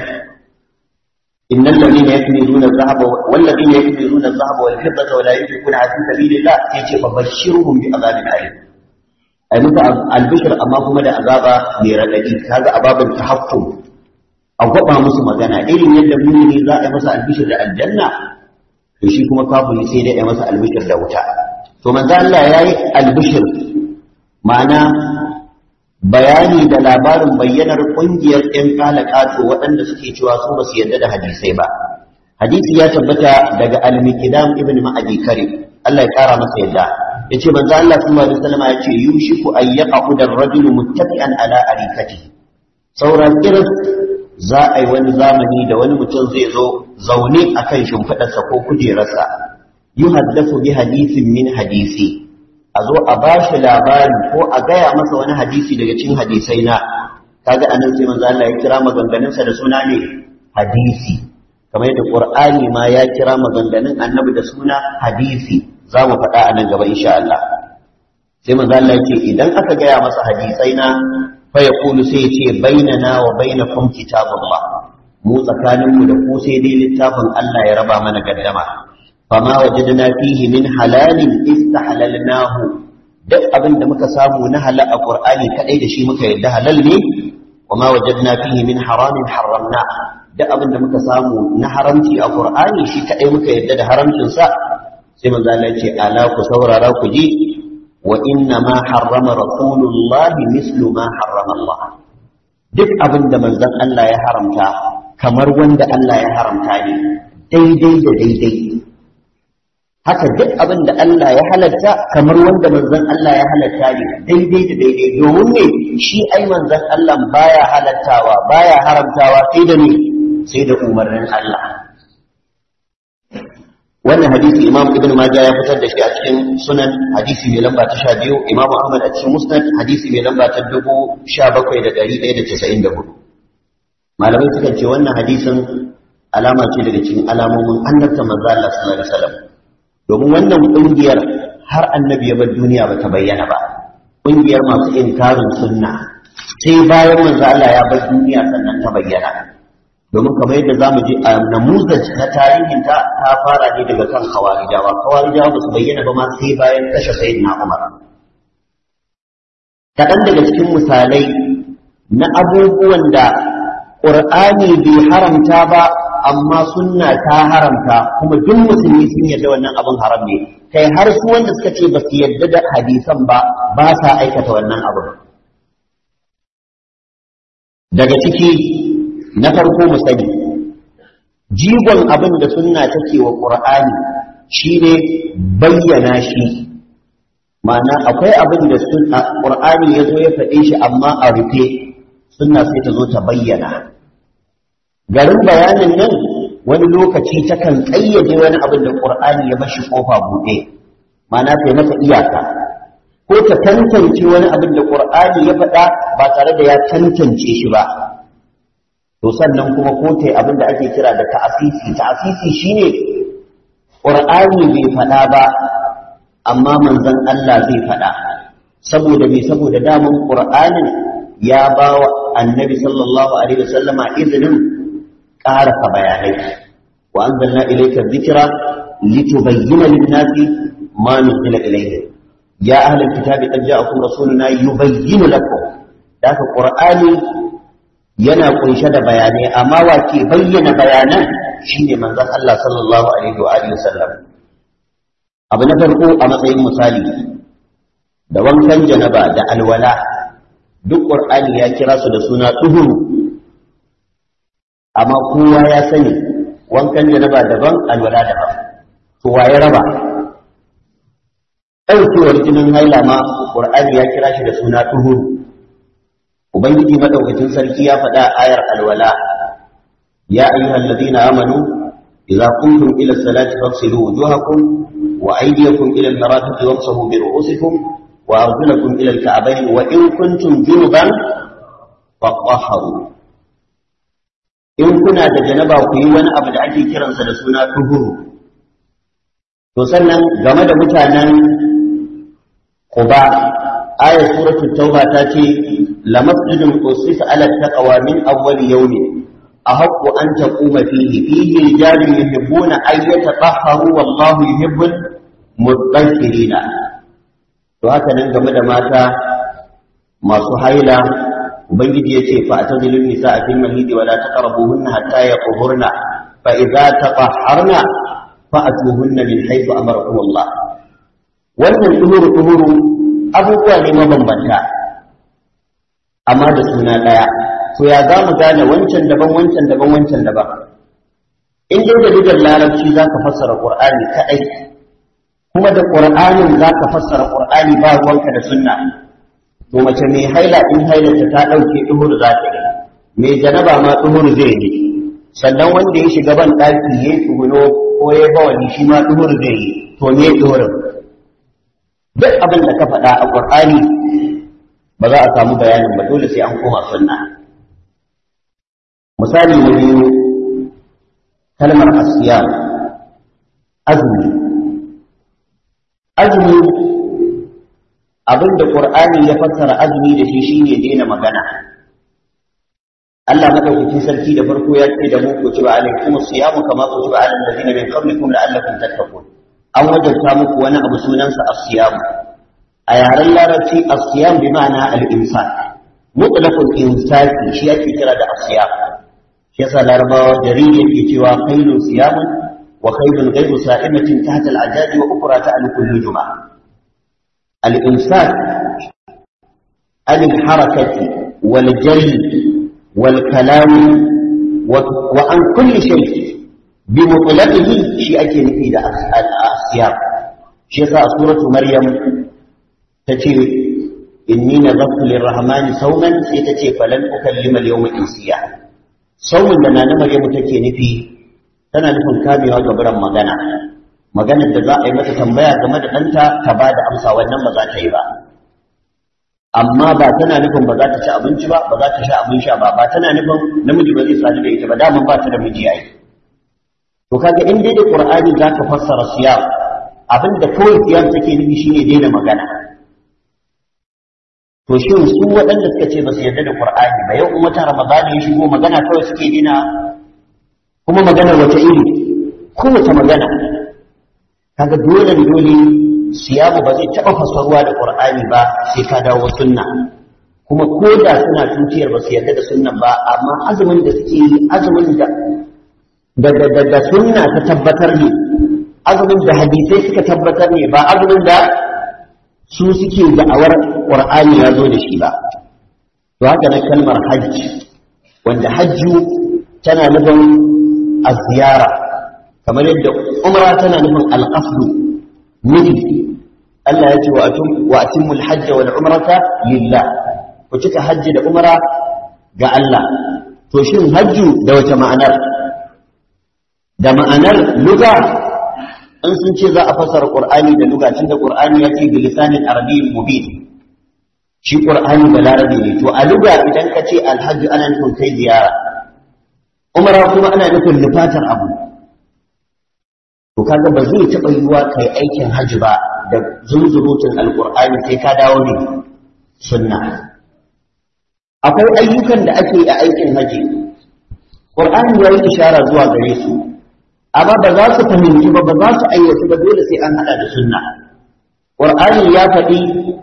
innal ladina yaknizuna adh-dhahaba wal ladina yaknizuna adh-dhahaba wal fiddata wa la yunfiquna fi sabilillah yace fa bashirhum bi adhabin alim ai muka albishir amma kuma da azaba mai radadi kaga ababin tahakkum a gwaba musu magana irin yadda mumini za a yi masa albishir da aljanna to shi kuma kafiri sai dai ya masa albishir da wuta to manzo Allah yayi albishir ma'ana bayani da labarin bayyanar ƙungiyar ‘yan kalakato waɗanda suke cewa su ba su yarda da hadisai ba. Hadisi ya tabbata daga al-Mikdam ibn Ma'adi Kare, Allah ya ƙara masa yadda. Ya ce, manzo Allah sallallahu alaihi wasallam ya ce, yushiku an yaqa da rajulu muttaqi'an ala arikati. Sauran irin za a yi wani zamani da wani mutum zai zo zaune akan shimfiɗarsa ko kujerarsa. Yuhaddathu bi hadisin min hadisi. a zo a ba shi labari ko a gaya masa wani hadisi daga cikin hadisai na kaga anan sai manzo Allah ya kira maganganunsa da suna ne hadisi kamar yadda Qur'ani ma ya kira maganganun Annabi da suna hadisi za mu faɗa a nan gaba insha Allah sai manzo Allah ya ce idan aka gaya masa hadisai na fa yaqulu sai ya ce bainana wa bainakum kitabullah mu tsakaninmu da ku sai dai littafin Allah ya raba mana gaddama fama wajadna fihi min halalin istahlalnahu duk abin da muka samu na halal a qur'ani kadai da shi muka yadda halal ne wama wajadna fihi min haramin harramna duk abin da muka samu na haramci a qur'ani shi kadai muka yadda da haramcin sa sai manzo Allah ya ce ala ku saurara ku ji wa inna ma harrama rasulullahi mislu ma harrama Allah duk abin da manzon Allah ya haramta kamar wanda Allah ya haramta ne daidai da daidai haka duk abin da Allah ya halatta kamar wanda manzon Allah ya halatta ne daidai da daidai domin ne shi ai manzon Allah baya halattawa baya haramtawa sai da ne sai da umarnin Allah wannan hadisi Imam Ibn Majah ya fitar da shi a cikin sunan hadisi mai lamba ta 12 Imam Ahmad a cikin Musnad hadisi mai lamba ta 17194 malamai suka ce wannan hadisin alama ce daga cikin alamomin annabta manzo Allah sallallahu alaihi wasallam domin wannan ƙungiyar har annabi ya bar duniya ba ta bayyana ba ƙungiyar masu inkarin sunna sai bayan manzo Allah ya bar duniya sannan ta bayyana domin kamar yadda za mu ji a namuzaj na tarihin ta ta fara ne daga kan khawarijawa khawarijawa ba su bayyana ba ma sai bayan kashe sayyidina umar kaɗan daga cikin misalai na abubuwan da ƙur'ani bai haramta ba amma sunna ta haramta kuma duk musulmi sun yarda wannan abin haram ne kai har su wanda suka ce ba su yarda da hadisan ba ba sa aikata wannan abin daga ciki na farko mu sani jigon abin da sunna take wa qur'ani shine bayyana shi ma'ana akwai abin da sunna qur'ani yazo ya faɗe shi amma a rufe sunna sai ta zo ta bayyana garin bayanin nan wani lokaci takan ƙayyade wani abin da qur'ani ya bashi kofa buɗe ma'ana sai masa iyaka ko ta tantance wani abin da qur'ani ya faɗa ba tare da ya tantance shi ba to sannan kuma ko ta abin da ake kira da ta'asisi ta'asisi shine qur'ani bai faɗa ba amma manzon Allah zai faɗa saboda me saboda daman qur'anin ya ba wa annabi sallallahu alaihi wasallama izinin ƙarasa bayanai wa anzalna ilayka dhikra litubayyana lin-nasi ma nuzila ilayhim ya ahlal kitabi qad ja'akum rasuluna yubayyinu lakum da haka qur'ani yana kunshe da bayanai amma wa ke bayyana bayanan shine manzon Allah sallallahu alaihi wa alihi wasallam abu na farko a matsayin misali da wankan janaba da alwala duk qur'ani ya kira su da suna tuhuru amma kowa ya sani wankan janaba daban alwala daban to wa ya raba ɗaukewar jinin haila ma qur'ani ya kira shi da suna tuhuru ubangiji madaukakin sarki ya faɗa ayar alwala ya ayyuhal ladina amanu idza qumtum ila salati faghsilu wujuhakum wa aydiyakum ila al-marafiq wamsahu bi ru'usikum wa arjulakum ila al-ka'bayn wa in kuntum junuban fatahharu in kuna da janaba ku yi wani abu da ake kiransa da suna tuhuru to sannan game da mutanen Quba ayar suratul tauba ta ce لمسجد أسس على التقوى من أول يوم أحق أن تقوم فيه فيه رجال يحبون أن يتطهروا والله يحب المطهرين وهكذا game da mata masu haila ubangiji ya ce fa atazilun nisa fil mahidi wa la taqrabuhunna hatta yaqhurna fa idza tatahharna fa atuhunna min haythu amarakum Allah wannan tuhuru tuhuru abubuwa ne mabambanta amma da suna ɗaya to ya za mu gane wancan daban wancan daban wancan daban in dai da lugar larabci za ka fassara ƙur'ani kaɗai kuma da ƙur'anin za ka fassara ƙur'ani ba ruwanka da sunna to mace mai haila in hailarta ta ɗauke ɗuhur za ta yi mai janaba ma ɗuhur zai yi sannan wanda ya shiga ban ɗaki ya yi tsuguno ko ya bawani shi ma ɗuhur zai yi to me ɗuhurin duk abin da ka faɗa a ƙur'ani ba za a samu bayanin ba dole sai an koma sunna misali na biyu kalmar asiya azumi azumi abinda qur'ani ya fassara azumi da shi shine daina magana Allah madaukakin sarki da farko ya ce da mu ku ci ba alaikum siyamu kama ku ba alal ladina min qablikum la'allakum tattaqun an wajabta muku wani abu sunansa asiyamu a yaren larabci asiyam bi ma'ana al-imsak mutlaqul imsaki shi yake kira da asiyam shi yasa larabawa jariri yake cewa khairun siyamun wa khairun ghayru sa'imatin tahta al-ajaj wa ukra ta'al kullu juma al-imsak al-harakati wal jari wal kalam wa an kulli shay bi mutlaqihi shi ake nufi da asiyam shi yasa a suratu maryam ta ce inni na zafi lirrahmani sauman sai ta ce falan ukallima al-yawma insiya saumin da nana maryamu take nufi tana nufin kamewa ga biran magana maganar da za a yi mata tambaya game da ɗanta ta ba da amsa wannan ba za ta yi ba amma ba tana nufin ba za ta ci abinci ba ba za ta sha abin sha ba ba tana nufin namiji ba zai sadu da ita ba daman ba ta da miji ai to kaga in dai da qur'ani za ka fassara siyam abin da kawai siyam take nufi shine daina magana to shin su waɗanda suka ce ba su yarda da Qur'ani ba yau wata Ramadan ya shigo magana kawai suke dina kuma magana wata iri kowace magana kaga dole dole siyamu ba zai taɓa fasaruwa da ƙur'ani ba sai ka dawo sunna kuma ko da suna tutiyar ba su yarda da sunnan ba amma azumin da suke yi azumin da da da da sunna ta tabbatar ne azumin da hadisai suka tabbatar ne ba azumin da su suke da'awar ƙur'ani ya zo da shi ba to haka na kalmar hajji wanda hajju tana nufin a ziyara kamar yadda umra tana nufin alƙasdu nufi Allah ya ce wa atimul hajja wal umrata lillah ku cika hajji da umra ga Allah to shin hajju da wace ma'anar da ma'anar luga in sun ce za a fasara qur'ani da luga tunda qur'ani ya ce bilisanin arabiyyin mubin shi qur'ani da larabi ne to a luga idan ka ce alhajju ana nufin kai ziyara umra kuma ana nufin nufatar abu to kaga ba zai taɓa yiwuwa kai aikin hajji ba da zunzurutun alƙur'ani sai ka dawo ne sunna akwai ayyukan da ake a aikin hajji ƙur'ani ya yi ishara zuwa gare su amma ba za su fahimci ba ba za su ayyatu ba dole sai an haɗa da sunna ƙur'ani ya faɗi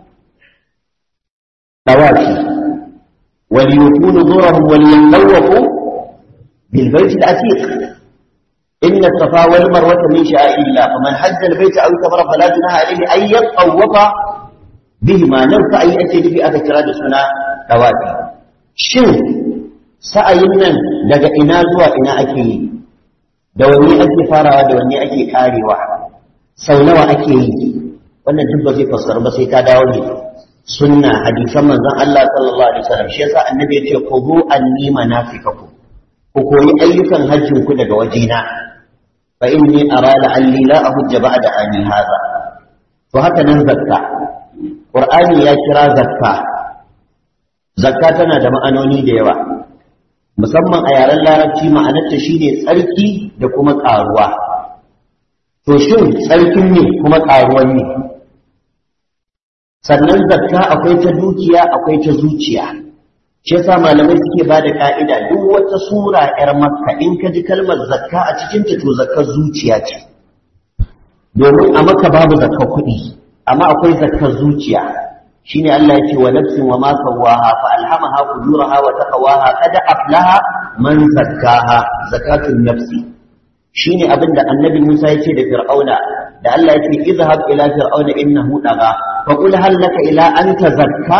ɗawafi وليكون نورهم وليطوفوا بالبيت العتيق إن الصفا والمروة من شعائر الله فمن حج البيت أو كفر فلا جناح عليه أن يطوف بهما نرفع أي أتي في أذكر سنة دواتي شن sa'ayin nan daga ina zuwa ina ake yi da wani ake farawa da wani ake karewa sau nawa ake yi wannan duk ba zai fassara ba sai ka dawo ne sunna hadisan manzon Allah sallallahu alaihi wasallam shi yasa annabi ya ce khudhu anni manasikakum ku koyi ayyukan hajjin ku daga wajena fa inni ara la'alli la ahujja ba'da ani hadha to haka nan zakka qur'ani ya kira zakka zakka tana da ma'anoni da yawa musamman a yaren larabci ma'anarta shine tsarki da kuma karuwa to shin tsarkin ne kuma karuwan ne sannan zakka akwai ta dukiya akwai ta zuciya shi yasa malamai suke ba da ka'ida duk wata sura yar makka in ka ji kalmar zakka a cikin ta to zakkar zuciya ce domin a makka babu zakkar kuɗi amma akwai zakkar zuciya shine Allah ya ce wa nafsin wa ma sawaha fa alhamaha fujuraha wa taqwaha qad aflaha man zakkaha zakatun nafsi shine abinda annabi Musa ya ce da Fir'auna da Allah ya ce izhab ila fir'auna innahu daga fa qul hal laka ila an tazakka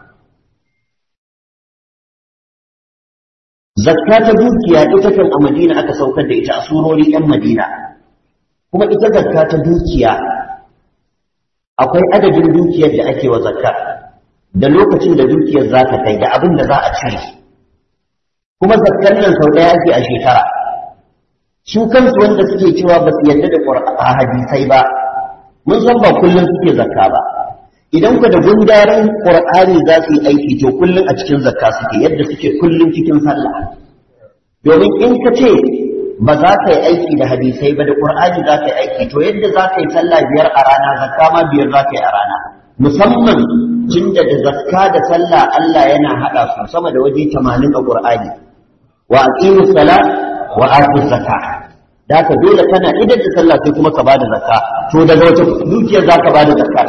zakka ta dukiya ita kan a Madina aka saukar da ita a surori ɗan Madina kuma ita zakka ta dukiya akwai adadin dukiyar da ake wa zakka da lokacin da dukiyar za ta kai da abin da za a cire kuma zakkar nan sau ɗaya ake a shekara su kansu wanda suke cewa ba su yarda da hadisai ba mun san ba kullum suke zakka ba idan ku da gundarin qur'ani za su yi aiki to kullum a cikin zakka suke yadda suke kullum cikin sallah domin in ka ce ba za ka yi aiki da hadisai ba da qur'ani za ka yi aiki to yadda za ka yi sallah biyar a rana zakka ma biyar za ka yi a rana musamman tun da da zakka da sallah Allah yana haɗa su sama da waje 80 a qur'ani wa aqimus salat wa atu zakka da ka dole kana idan da sallah sai kuma ka bada zakka to daga wata dukiyar za ka bada zakka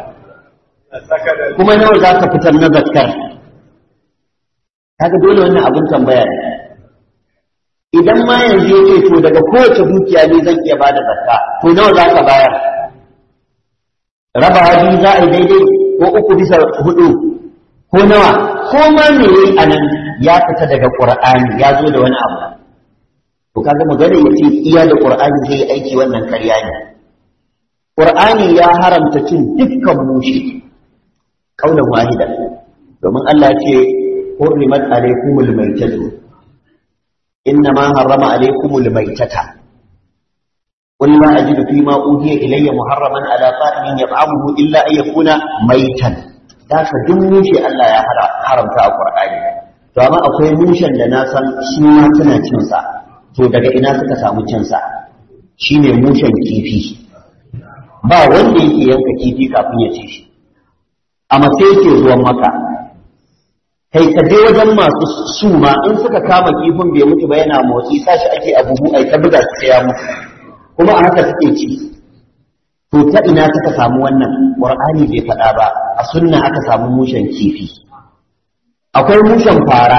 kuma nawa za ka fitar na zakkar kaga dole wannan abin tambaya ne idan ma yanzu ya ce to daga kowace dukiya ne zan iya bada zakka to nawa za ka bayar raba hadi za a yi daidai ko uku bisa hudu ko nawa ko ma me yayi anan ya fita daga qur'ani ya zo da wani abu to kaga magana ya ce iya da qur'ani zai yi aiki wannan karya ne qur'ani ya haramta cin dukkan mushi kaulan wahida domin Allah ya ce hurrimat alaykumul maytatu إنما حرم عليكم الميتة قل ما أجد فيما أوهي إلي محرما على طائم يطعمه إلا أن يكون ميتا ذاك دموشي ألا يا حرم تا القرآن to amma akwai mushen da na san su ma tana cin sa to daga ina suka samu cin sa shine mushen kifi ba wanda yake yanka kifi kafin ya ci shi amma sai yake zuwan maka kai ka je wajen masu suma in suka kama kifin bai mutu ba yana motsi sashi ake a buhu ai ta buga su ya mutu kuma a haka suke ci to ta ina suka samu wannan qur'ani bai faɗa ba a sunna aka samu mushen kifi akwai mushen fara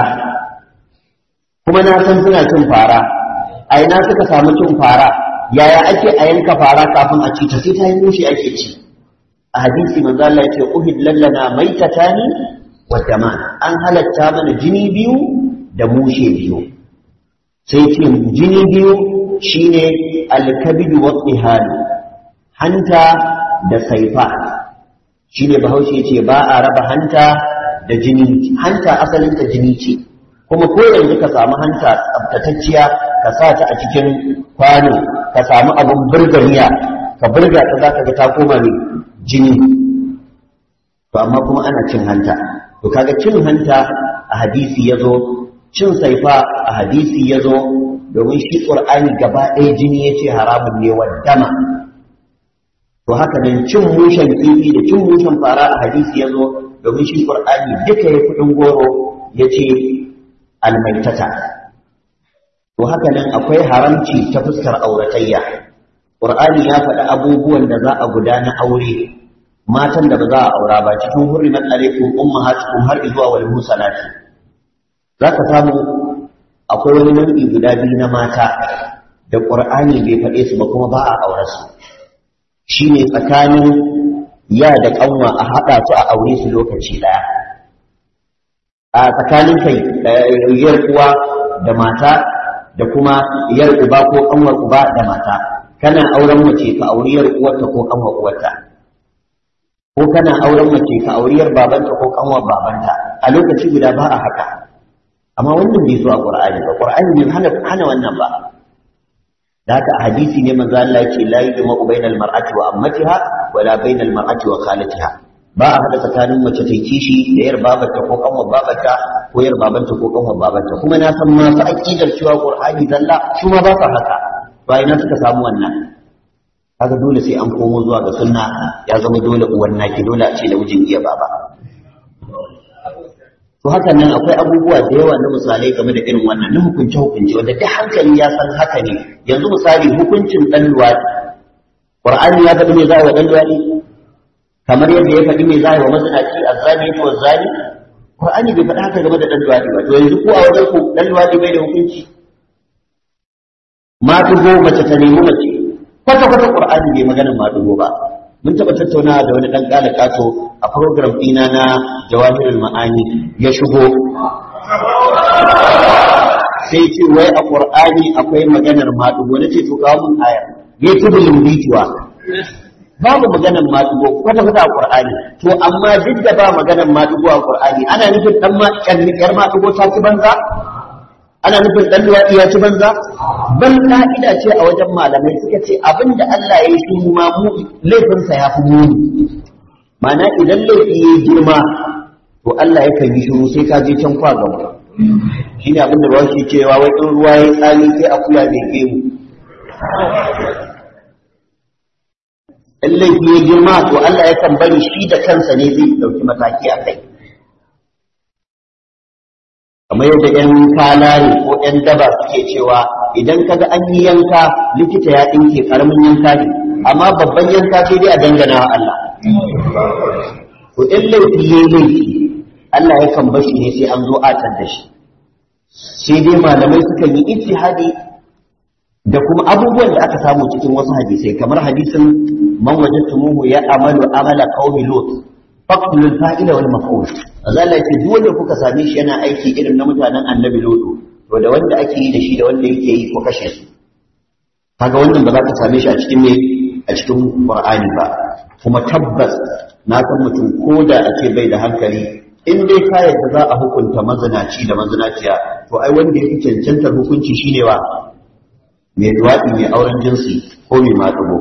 kuma na san suna cin fara a ina suka samu cin fara yaya ake a yanka fara kafin a ci ta sai ta yi mushe ake ci a hadisi manzo Allah yake uhid lallana maitatani wa daman an halatta mana jini biyu da mushe biyu sai ce jini biyu shine alkabidu wa tsihalu hanta da saifa shine bahaushe ce ba a raba hanta da jini hanta asalinta jini ce kuma ko yanzu ka samu hanta tsaftatacciya ka sa ta a cikin kwano ka samu abun burganiya ka burga ta za ka ga ta koma ne jini to amma kuma ana cin hanta to kaga cin hanta a hadisi ya zo cin saifa a hadisi ya zo domin shi ƙur'ani gaba ɗaya jini ya ce haramun ne wa dama to haka nan cin mushen kifi da cin mushen fara a hadisi ya zo domin shi ƙur'ani duka ya kuɗin goro ya ce almaitata to haka nan akwai haramci ta fuskar auratayya ƙur'ani ya faɗi abubuwan da za a gudana aure matan da ba za a aura ba cikin hurrimat alaikum ummahatukum har zuwa wal musalati za ka samu akwai wani nau'i guda biyu na mata da ƙur'ani bai faɗe su ba kuma ba a aure su shine tsakanin ya da ƙanwa a haɗa su a aure su lokaci ɗaya a tsakanin kai yar uwa da mata da kuma yar uba ko ƙanwar uba da mata kana auren mace ka auri yar uwarta ko ƙanwar uwarta ko kana auren mace ka auri yar babanta ko ƙanwar babanta a lokaci guda ba a haka amma wannan bai zo a Qur'ani ba Qur'ani bai hana hana wannan ba da haka a hadisi ne manzo Allah ya ce la yujma bainal mar'ati wa ammatiha wala bainal mar'ati wa khalatiha ba a hada tsakanin mace ta kishi da yar babanta ko kanwar babanta ko yar babanta ko kanwar babanta kuma na san masu aqidar cewa Qur'ani zalla su ma ba sa haka ba ina suka samu wannan kaga dole sai an komo zuwa ga sunna ya zama dole uwan naki dole a ce da mijin iya baba to haka nan akwai abubuwa da yawa na misalai game da irin wannan na hukunce hukunce wanda duk hankali ya san haka ne yanzu misali hukuncin dan luwadi qur'ani ya faɗi me za wa dan luwadi kamar yadda ya faɗi me za wa mazinaci azzani to azzani qur'ani bai faɗi haka game da dan luwadi ba to yanzu ku a wajen ku dan luwadi bai da hukunci ma tugo mace ta nemi mace kwata kwata qur'ani bai magana ma tugo ba mun taɓa tattaunawa da wani ɗan ƙala ƙato a program ɗina na jawahirul ma'ani ya shigo sai ce wai a ƙur'ani akwai maganar maɗugo na ce to kawo mun aya ya ci bulin bituwa babu maganar maɗugo kwata kwata a ƙur'ani to amma duk da ba maganar maɗugo a ƙur'ani ana nufin ɗan ma ƴar maɗugo ta ci banza ana nufin ɗan luwaɗi ya ci banza ban ka'ida ce a wajen malamai suka ce abin da Allah ya yi shi ma mu laifinsa ya fi muni mana idan laifi ya girma to Allah ya kan yi shiru sai ka je can kwa gaba shi ne abin da ba shi cewa wai in ruwa ya tsami sai a kula da ke mu in laifi ya girma to Allah ya kan bari shi da kansa ne zai ɗauki mataki a kai kamar yadda ‘yan kalare ko ‘yan daba suke cewa idan kaga an yi yanka likita ya ɗinke ƙaramin yanka ne amma babban yanka sai dai a dangana wa Allah to in laifi ya yi laifi Allah ya kan bashi ne sai an zo atar da shi sai dai malamai sukan yi ijtihadi da kuma abubuwan da aka samu cikin wasu hadisai kamar hadisin man wajadtumuhu ya amalu amala qaumi lut faqtulul fa'ila wal maf'ul Allah ya ce duk wanda kuka same shi yana aiki irin na mutanen annabi lodo to da wanda ake yi da shi da wanda yake yi ko kashe su kaga wannan ba za ka same shi a cikin me a cikin qur'ani ba kuma tabbas na san mutum ko da a ce bai da hankali in dai ka yadda za a hukunta mazinaci da mazinaciya to ai wanda ya fi cancantar hukunci shine wa mai duwaɗi mai auren jinsi ko mai maɗugo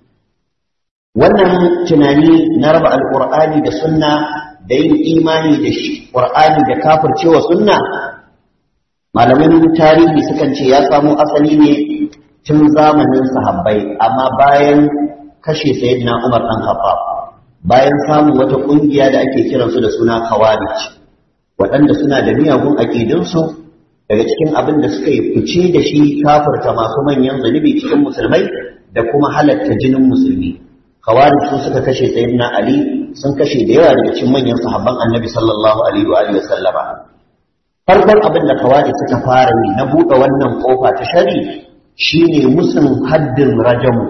wannan tunani na raba alƙur'ani da sunna da yin imani da shi ƙur'ani da kafircewa sunna malamin tarihi sukan ce ya samo asali ne tun zamanin sahabbai amma bayan kashe sayyidina Umar dan Khattab bayan samun wata kungiya da ake kiransu da suna Khawarij waɗanda suna da miyagun aƙidunsu daga cikin abin da suka yi fice da shi kafirta masu manyan zunubi cikin musulmai da kuma halatta jinin musulmi kawari su suka kashe sayyidina ali sun kashe da yawa daga cikin manyan sahabban annabi sallallahu alaihi wa alihi wasallama farkon abin da kawari suka fara yi na buɗe wannan kofa ta shari shine musun haddin rajamu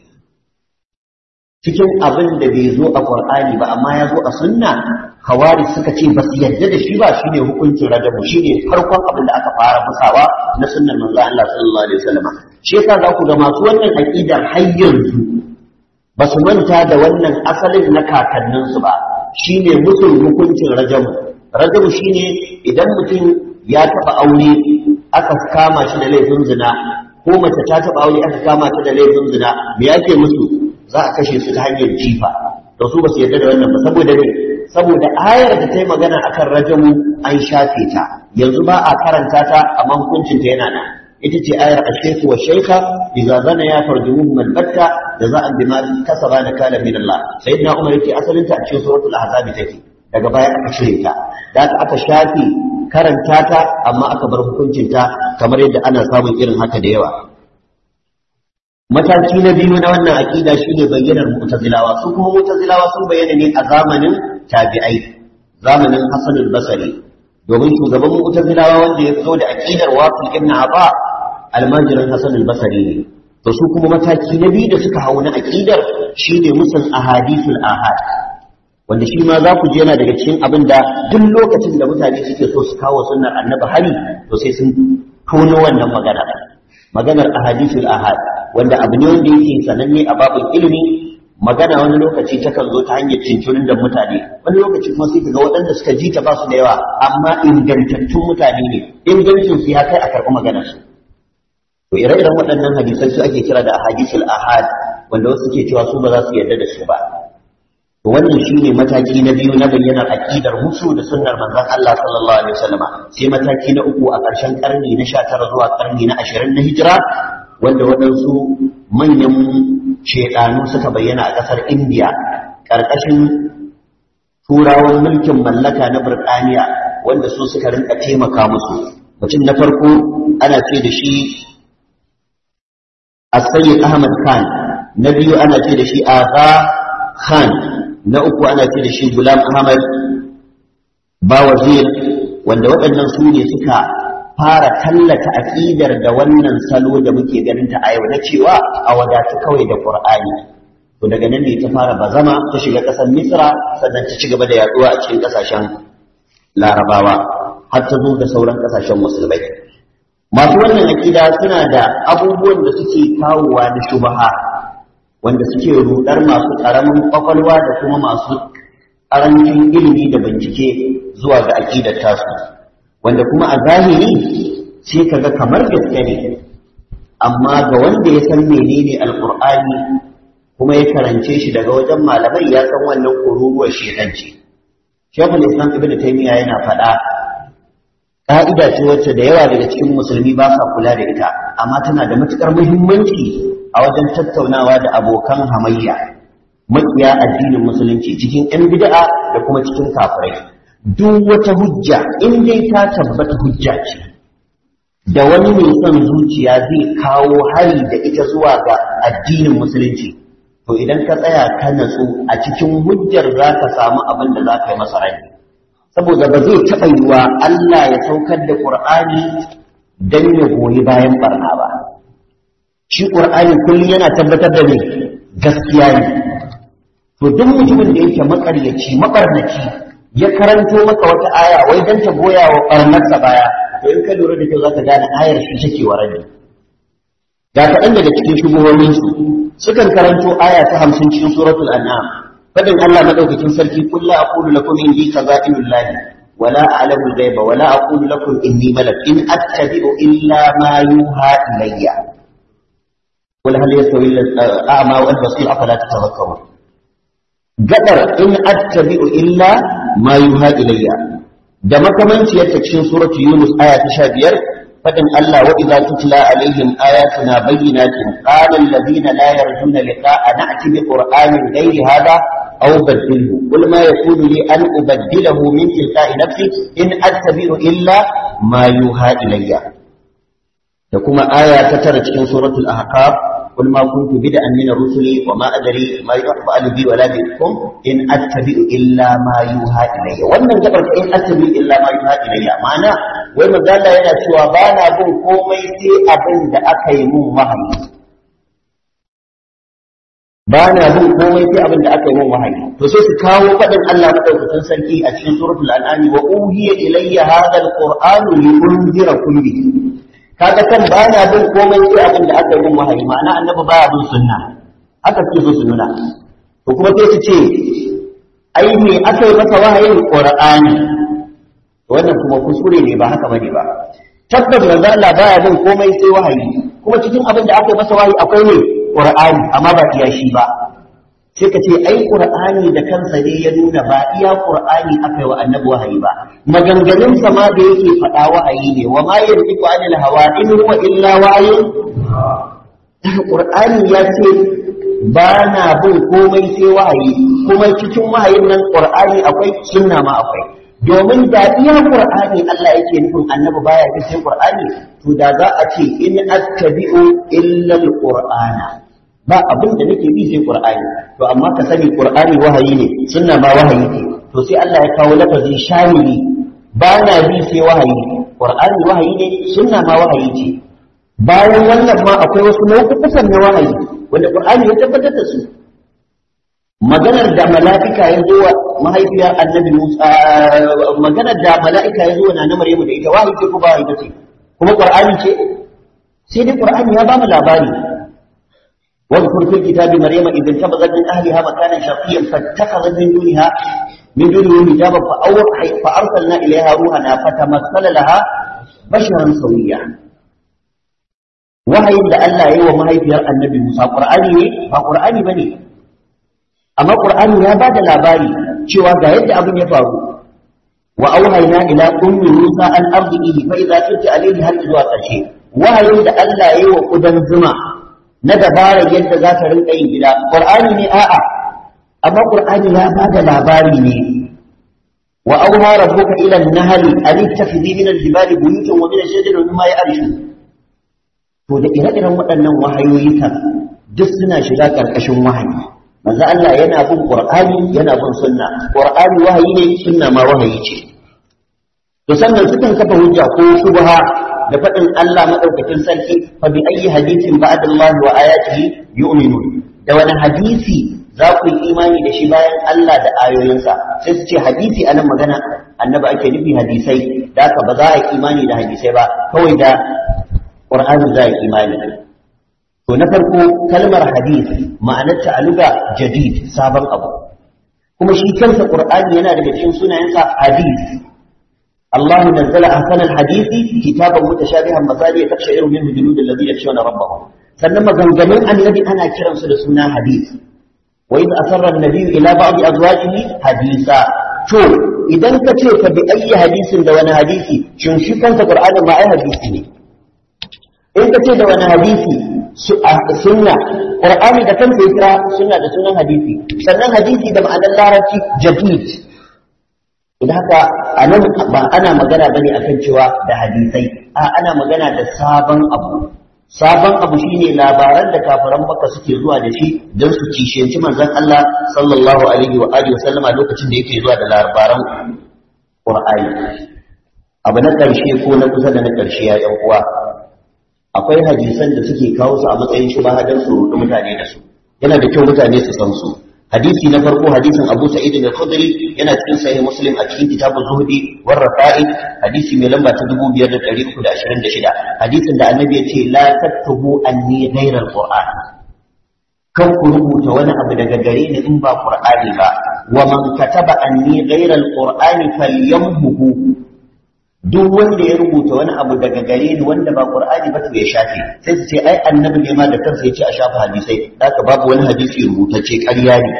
cikin abin da bai zo a qur'ani ba amma ya zo a sunna kawari suka ce ba su yarda da shi ba shine hukuncin rajamu shine farkon abin da aka fara musawa na sunnan manzo Allah sallallahu alaihi wasallama shi yasa za ku ga masu wannan aqidar har yanzu ba su manta da wannan asalin na kakanninsu ba shi ne mutum hukuncin rajamu rajamu shi ne idan mutum ya taɓa aure aka kama shi da laifin zina ko mace ta taɓa aure aka kama ta da laifin zina me yake musu za a kashe su ta hanyar jifa da su ba su yarda da wannan ba saboda ne saboda ayar da ta yi magana akan rajamu an shafe ta yanzu ba a karanta ta amma hukuncin ta yana nan ita ce ayar ashaiku wa shaika idza zana ya farjumuhum albatta jaza'an bima kasaba nakala min Allah sayyidina Umar yake asalin ta a cikin suratul ahzab take daga baya aka cire ta da aka shafi karanta ta amma aka bar hukuncin ta kamar yadda ana samun irin haka da yawa mataki na biyu na wannan aqida shine bayyanar mu'tazilawa su kuma mu'tazilawa sun bayyana ne a zamanin tabi'ai zamanin Hassan al-Basri domin shugaban mu'tazilawa wanda ya zo da aqidar Wasil ibn Aba almajirin Hassan al-Basri ne to su kuma mataki na biyu da suka hau na aqidar shine musan ahadithul ahad wanda shi ma za ku ji yana daga cikin abin da duk lokacin da mutane suke so su kawo sunnar annabi hari to sai sun tono wannan magana maganar ahadithul ahad wanda abu ne wanda yake sananne a babin ilimi magana wani lokaci takan zo ta hanyar cincirin da mutane wani lokaci kuma sai ga waɗanda suka ji ta ba su da yawa amma ingantattun mutane ne ingancin su ya kai a karɓi maganar su to ire-iren waɗannan hadisai su ake kira da ahadisul ahad wanda wasu ke cewa su ba za su yarda da su ba to wannan shine mataki na biyu na bayyanar aqidar musu da sunnar manzon Allah sallallahu alaihi wasallama sai mataki na uku a ƙarshen karni na 19 zuwa karni na 20 na hijira wanda waɗansu manyan shedanu suka bayyana a ƙasar India ƙarƙashin turawan mulkin mallaka na Birtaniya wanda su suka rinka taimaka musu mutum na farko ana ce da shi As-Sayyid Ahmad Khan na biyu ana ce da shi Agha Khan na uku ana ce da shi Gulam Ahmad Bawazir wanda waɗannan su ne suka fara tallata aƙidar da wannan salo da muke ganin ta a yau na cewa a wadatu kawai da Qur'ani to daga nan ne ta fara bazama ta shiga ƙasar Misra sannan ta ci gaba da yaduwa a cikin ƙasashen Larabawa har ta zo ga sauran ƙasashen musulmai masu wannan aƙida suna da abubuwan da suke kawowa na shubaha wanda suke rudar masu ƙaramin kwakwalwa da kuma masu ƙarancin ilimi da bincike zuwa ga aƙidar tasu wanda kuma a zahiri sai kaga kamar gaske ne amma ga wanda ya san menene alƙur'ani kuma ya karance shi daga wajen malamai ya san wannan kururuwar shedanci shekul islam ibn taymiya yana faɗa ƙa'ida ce wacce da yawa daga cikin musulmi ba sa kula da ita amma tana da matuƙar muhimmanci a wajen tattaunawa da abokan hamayya makiya addinin musulunci cikin 'yan bid'a da kuma cikin kafirai duk wata hujja in dai ta tabbata hujja ce da wani mai son zuciya zai kawo hari da ita zuwa ga addinin musulunci to idan ka tsaya ka natsu a cikin hujjar za ka samu abin da za ka yi masa rai saboda ba zai taɓa yiwa Allah ya saukar da Ƙur'ani don ya goyi bayan barna ba shi ƙur'ani kullum yana tabbatar da ne gaskiya ne to duk mutumin da yake makaryaci mabarnaci ya karanto maka wata aya wai dan ta goya wa barnarsa baya to in ka lura da kyau zaka gane ayar shi take wa rabi ga kaɗan daga cikin shubuhohin su sukan karanto aya ta hamsin cikin suratul an'am fadin Allah madaukakin sarki qul la aqulu lakum indi khaza'inul lahi wala a'lamu al-ghaiba wala aqulu lakum inni malak in attabi'u illa ma yuha ilayya قل هل يستوي الأعمى والبصير أفلا تتذكرون قدر إن أتبع إلا ما يوحى إلي da makamanciyar ta cikin suratu Yunus aya ta sha biyar fadin Allah wa idza tutla alaihim ayatuna bayyinatin qala alladhina la yarjuna liqa'a na'ti bi qur'anin ghairi hadha أو بدله قل ما يكون لي أن أبدله من تلقاء نفسي إن أتبع إلا ما يوحى إلي تكما آية تترى في سورة الأحقاف قل ما كنت بدءا من الرسل وما أدري ما يفعل بي ولا بكم إن أتبع إلا ما يوحى إلي wannan gabar in attabi illa ma yuha ilayya ma'ana wai magana yana cewa ba na bin komai sai abin da aka yi mun wahayi ba na bin komai sai abin da aka yi mun wahayi to sai su kawo faɗin Allah madaukakin sarki a cikin suratul an'am wa uhiya ilayya hadha alqur'anu li unzirakum bihi kaga kan ba na bin komai sai abin da aka yi mun wahayi ma'ana annabi baya bin sunna haka suke so su nuna to kuma sai su ce ai me aka yi masa wahayin qur'ani wannan kuma kuskure ne ba haka bane ba tabbas manzo Allah baya bin komai sai wahayi kuma cikin abin da aka yi masa wahayi akwai ne qur'ani amma ba iya shi ba sai ka ce ai qur'ani da kansa ne ya nuna ba iya qur'ani aka yi wa annabi wahayi ba maganganun sa ma da yake faɗa wahayi ne wa ma yantiqu anil hawa in huwa illa wahyun qur'ani ya ce ba na bin komai sai wahayi kuma cikin wahayin nan qur'ani akwai sunna ma akwai domin da iya qur'ani Allah yake nufin annabi baya bi sai qur'ani to da za a ce in attabi'u illa alqur'ana ba abin da nake bi sai qur'ani to amma ka sani qur'ani wahayi ne sunna ma wahayi ne to sai Allah ya kawo lafazi shamili ba na bi sai wahayi qur'ani wahayi ne sunna ma wahayi ce bayan wannan ma akwai wasu nau'ukan na wahayi wanda qur'ani ya tabbatar da su maganar da mala'ika ya zo wa mahaifiyar annabi Musa maganar da mala'ika ya zo na na Maryamu da ita wahayi ce ko ba wahayi ce kuma qur'ani ce sai dai qur'ani ya ba mu labari واذكر في الكتاب مريم إذ انتبذت من أهلها مكانا شرقيا فاتخذت من دونها من دونه حجابا فأوحي فأرسلنا إليها روحنا فتمثل لها بشرا سويا wahayin da Allah ya yi wa mahaifiyar annabi Musa Qur'ani ne ba Qur'ani bane amma Qur'ani ya bada labari cewa ga yadda abin ya faru wa auhayna ila ummi Musa an ardihi fa idza kunti alayhi har zuwa ƙarshe wahayin da Allah ya yi wa kudan zuma na dabarar yadda za ta rinka yin gida Qur'ani ne a'a amma Qur'ani ya bada labari ne wa auha rabbuka ila an-nahli an ittakhidhi min al-jibali buyutan wa min ash-shajari mimma ya'rishun to da ire-iren waɗannan wahayoyi kan duk suna shiga ƙarƙashin wahayi manzo Allah yana bin Qur'ani yana bin sunna Qur'ani wahayi ne sunna ma wahayi ce to sannan sukan kafa hujja ko shubha da faɗin Allah madaukakin sarki fa bi ayyi hadithin ba'da Allah wa ayatihi yu'minun da wani hadisi za ku yi imani da shi bayan Allah da ayoyinsa sai su ce hadisi anan magana annabi ake nufi hadisai da haka ba za a yi imani da hadisai ba kawai da Qur'ani za yi imani to na farko kalmar hadith ma'anarta a luga jadid sabon abu kuma shi kansa Qur'ani yana daga cikin sunayensa hadith Allah nazzala ahsana al-hadisi kitaban mutashabihan masali takshairu minhu julud alladhina yakhshawna rabbahum sannan maganganun annabi ana kiransu da suna hadith wa idh asarra an-nabiyyu ila ba'd azwajihi hadisa to idan ka ce fa bi ayyi hadisin da wani hadisi shin shi kansa Qur'ani ma ai hadisi ne in ka ce da wani hadisi sunna qur'ani da kansa ya kira sunna da sunan hadisi sannan hadisi da ma'anar larabci jadid idan haka anan ba ana magana bane akan cewa da hadisai a ana magana da sabon abu sabon abu shine labaran da kafiran Makka suke zuwa da shi don su kishiyanci manzon Allah sallallahu alaihi wa alihi wasallama lokacin da yake zuwa da labaran qur'ani abu na ƙarshe ko na kusa da na ƙarshe ya yan uwa akwai hadisan da suke kawo su a matsayin shubha don su rudu mutane da su yana da kyau mutane su san su hadisi na farko hadisin Abu Sa'id al-Khudri yana cikin sahih Muslim a cikin kitabu Zuhdi war Rafa'id hadisi mai lamba ta 2326 hadisin da Annabi ya ce la taktubu anni ghayra al-Qur'an kan ku rubuta wani abu daga gare ni in ba Qur'ani ba wa man kataba anni ghayra al-Qur'ani falyamhu duk wanda ya rubuta wani abu daga gare ni wanda ba qur'ani ba to ya shafe sai su ce ai annabi ne ma da kansa yace a shafa hadisai haka babu wani hadisi rubutacce ƙarya ne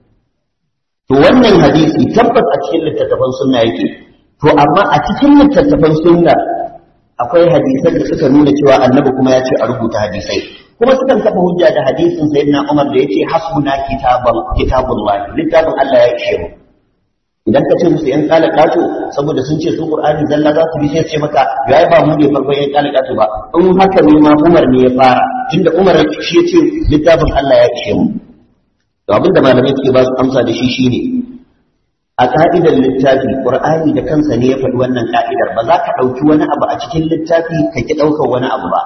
to wannan hadisi tabbas a cikin littattafan sunna yake to amma a cikin littattafan sunna akwai hadisan da suka nuna cewa annabi kuma ya ce a rubuta hadisai kuma sukan kafa hujja da hadisin sayyidina Umar da yace hasbuna kitabul kitabullah littafin Allah ya ishe mu idan ka ce musu yan kala kato saboda sun ce su Qur'ani zalla za su bi sai ce maka yayi ba mu ne farkon yan kala kato ba in haka ne ma Umar ne ya fara tunda Umar shi ya ce littafin Allah ya ishe mu to abin da malamai suke ba su amsa da shi shine a ka'idar littafi Qur'ani da kansa ne ya faɗi wannan ka'idar ba za ka ɗauki wani abu a cikin littafi ka ki ɗaukar wani abu ba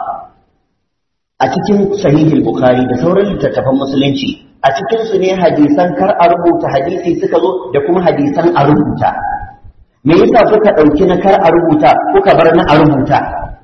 a cikin sahihul bukhari da sauran littattafan musulunci a cikin su ne hadisan kar a rubuta hadisi suka zo da kuma hadisan a rubuta me yasa kuka ɗauki na kar a rubuta kuka bar na a rubuta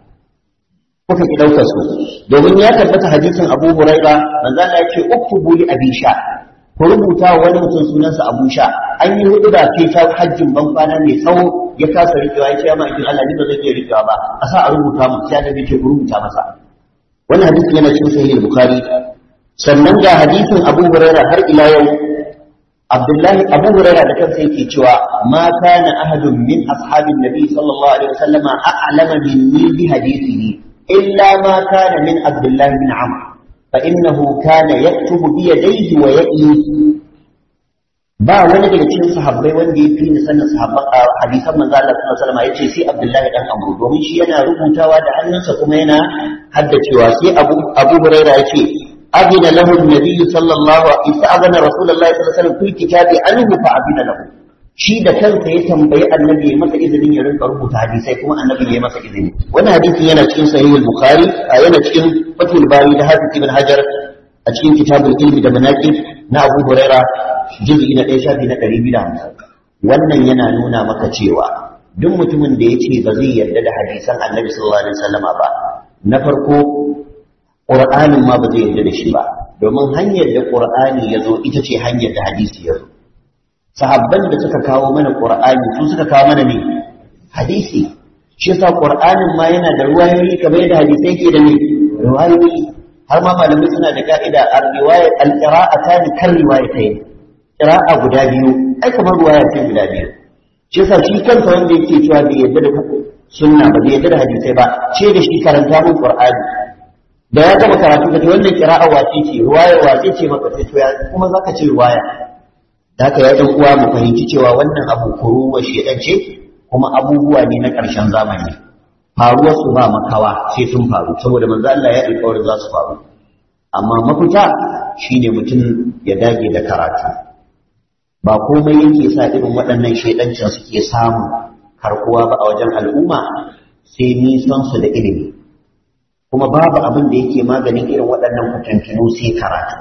kuka ki ɗaukar su domin ya tabbata hadisin abu huraira manzo Allah ya ce uktubu li abi sha ku rubuta wa wani mutum sunansa abu sha an yi hudu da sai ta hajjin ban kwana mai tsawo ya kasa rikewa ya ce ya ma'aikin Allah ni ba zai iya rikewa ba a sa a rubuta mu sai da ce ku rubuta masa wannan hadisi yana cikin sahih bukhari sannan ga hadisin abu huraira har ila yau abdullahi abu huraira da kansa yake cewa ma kana ahadun min ashabin nabi sallallahu alaihi wasallam a'lama minni bi hadithihi illa ma kana min abdullahi bin amr fa innahu kana yaktubu bi yadayhi wa ya'i ba wani daga cikin sahabbai wanda ya fi ni sanin sahabban hadisan manzo Allah sallallahu alaihi wasallam yace sai Abdullahi dan Amr domin shi yana rubutawa da hannunsa kuma yana haddacewa sai Abu Abu Hurairah yace أذن له النبي صلى الله عليه وسلم أذن رسول الله صلى الله عليه وسلم في الكتاب عنه فأذن له shi da kansa ya tambayi annabi ya masa izinin ya rinka rubuta hadisai kuma annabi ya masa izini wannan hadisin yana cikin sahih al-bukhari yana cikin fatul bari da hafiz ibn hajar a cikin kitabul ilmi da manaqib na abu huraira juz'i na 1 shafi na 250 wannan yana nuna maka cewa duk mutumin da ya ce ba zai yarda da hadisan annabi sallallahu alaihi wasallama ba na farko ƙur'anin ma ba zai yarda da shi ba domin hanyar da ƙur'ani ya zo ita ce hanyar da hadisi ya zo sahabban da suka kawo mana ƙur'ani su suka kawo mana ne hadisi shi yasa ƙur'anin ma yana da ruwayoyi kamar yadda hadisai ke da ne ruwayoyi har ma malamai suna da ka'ida a riwaya al-qira'ata ni kan riwayatayn qira'a guda biyu ai kamar ruwaya ce guda biyu shi yasa shi kansa wanda yake cewa bai yarda da sunna ba bai yarda da hadisai ba ce da shi karanta mun qur'ani da ya gama karatu ka ce wannan kira'a wace ce ruwaya wace ce maka sai to ya kuma zaka ce ruwaya da haka ya dan uwa mu fahimci cewa wannan abu kuruwa shedan ce kuma abubuwa ne na ƙarshen zamani faruwar su ba makawa sai sun faru saboda manzo Allah ya alƙawarin za su faru amma mafita shine mutum ya dage da karatu ba komai yake sa irin waɗannan shedancin suke samun karkuwa ba a wajen al'umma sai nisan su da ilimi kuma babu abin da yake maganin irin waɗannan fitintunu sai karatu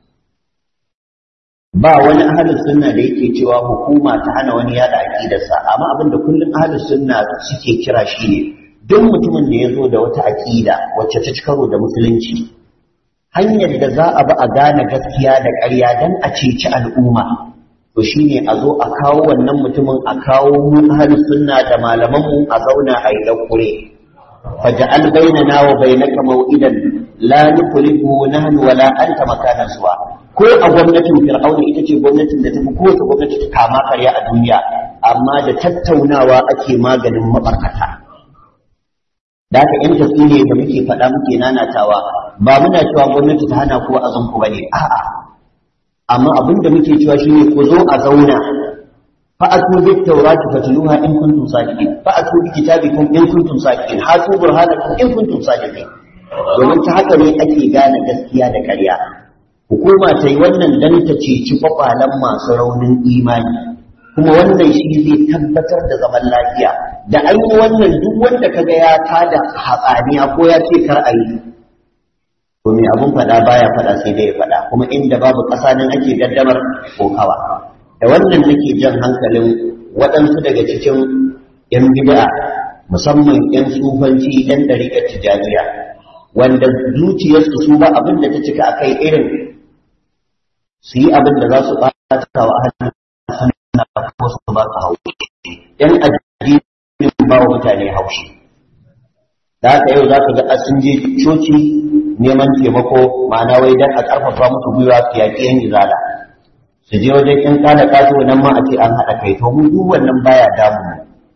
ba wani ahalin sunna da yake cewa hukuma ta hana wani yada aqidarsa amma abin da kullum ahalin sunna suke kira shi ne duk mutumin da ya zo da wata aqida wacce ta ci karo da musulunci hanyar da za a bi a gane gaskiya da ƙarya dan a ceci al'umma to shine a zo a kawo wannan mutumin a kawo mu ahalin sunna da malaman mu a zauna a yi dakure فجعل بيننا وبينك موئدا لا نخلفه نحن ولا أنت مكانا سوا ko a gwamnatin fir'auna ita ce gwamnatin da ta fi kowace gwamnati ta kama karya a duniya amma da tattaunawa ake maganin mabarkata da haka yan tafi ne da muke faɗa muke nanatawa ba muna cewa gwamnati ta hana ko a zanku ba ne a'a amma abin da muke cewa shine ku zo a zauna فأتوا بالتوراة فتلوها إن كنتم صادقين فأتوا بكتابكم إن كنتم صادقين هاتوا برهانكم إن كنتم صادقين domin ta haka ne ake gane gaskiya da ƙarya hukuma ta yi wannan dan ta ceci kwakwalen masu raunin imani kuma wannan shi zai tabbatar da zaman lafiya da an yi wannan duk wanda kaga ya tada hatsaniya ko ya ce kar a yi to me abun faɗa baya faɗa sai dai ya faɗa kuma inda babu ƙasa nan ake gaddamar kokawa da wannan nake jan hankalin waɗansu daga cikin 'yan bid'a musamman 'yan tsufanci 'yan ɗariƙar tijaniya wanda zuciyarsu su ba abin da ta cika a kai irin su yi abin da za su ɓata wa ahalin suna ko su ba su haushi ‘yan addinin ba wa mutane haushi da haka yau za ka ga sun je coci neman taimako ma'ana wai don a ƙarfafa musu gwiwa su yaƙi yan izala su je wajen in kana kaso nan ma a ce an haɗa kai to mu duk wannan baya damu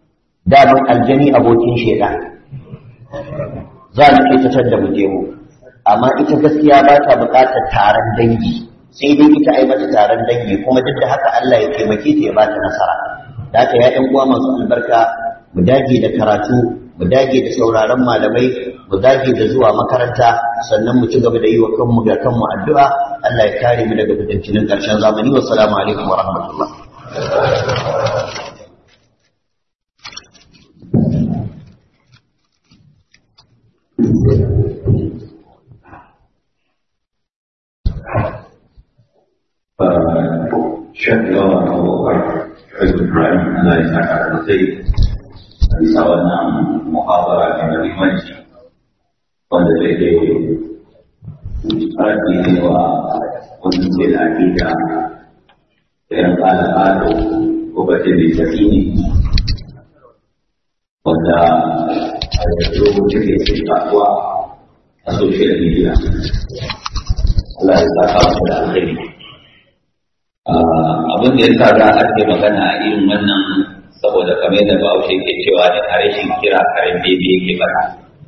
damun aljani abokin sheda za mu ke tattar da mu je mu amma ita gaskiya ba ta buƙatar taron dangi sai dai ita ai mata taron dangi kuma duk da haka Allah ya taimake ta ya ba ta nasara da haka ya ɗan uwa masu albarka mu dage da karatu mu dage da sauraron malamai mu dage da zuwa makaranta sannan mu ci gaba da yi wa kanmu da kanmu addu'a Allah ya kare mu daga fitancinin ƙarshen zamani wa salamu alaikum wa rahmatullah Syekh Lawan Abu Bakar Syekh Ibrahim Allah ya saka alkhairi bisa wannan muhabara yang dari majlis wanda zai ke rafi ne wa wani ke da akida irin ƙala-ƙalo ko bace da tafi ne wanda a yanzu take ce kasuwa a social media Allah ya saka mu da alkhairi abin da ya sa za a ake magana a irin wannan saboda kamar da bahaushe ke cewa da harshen kira karen bebe yake fara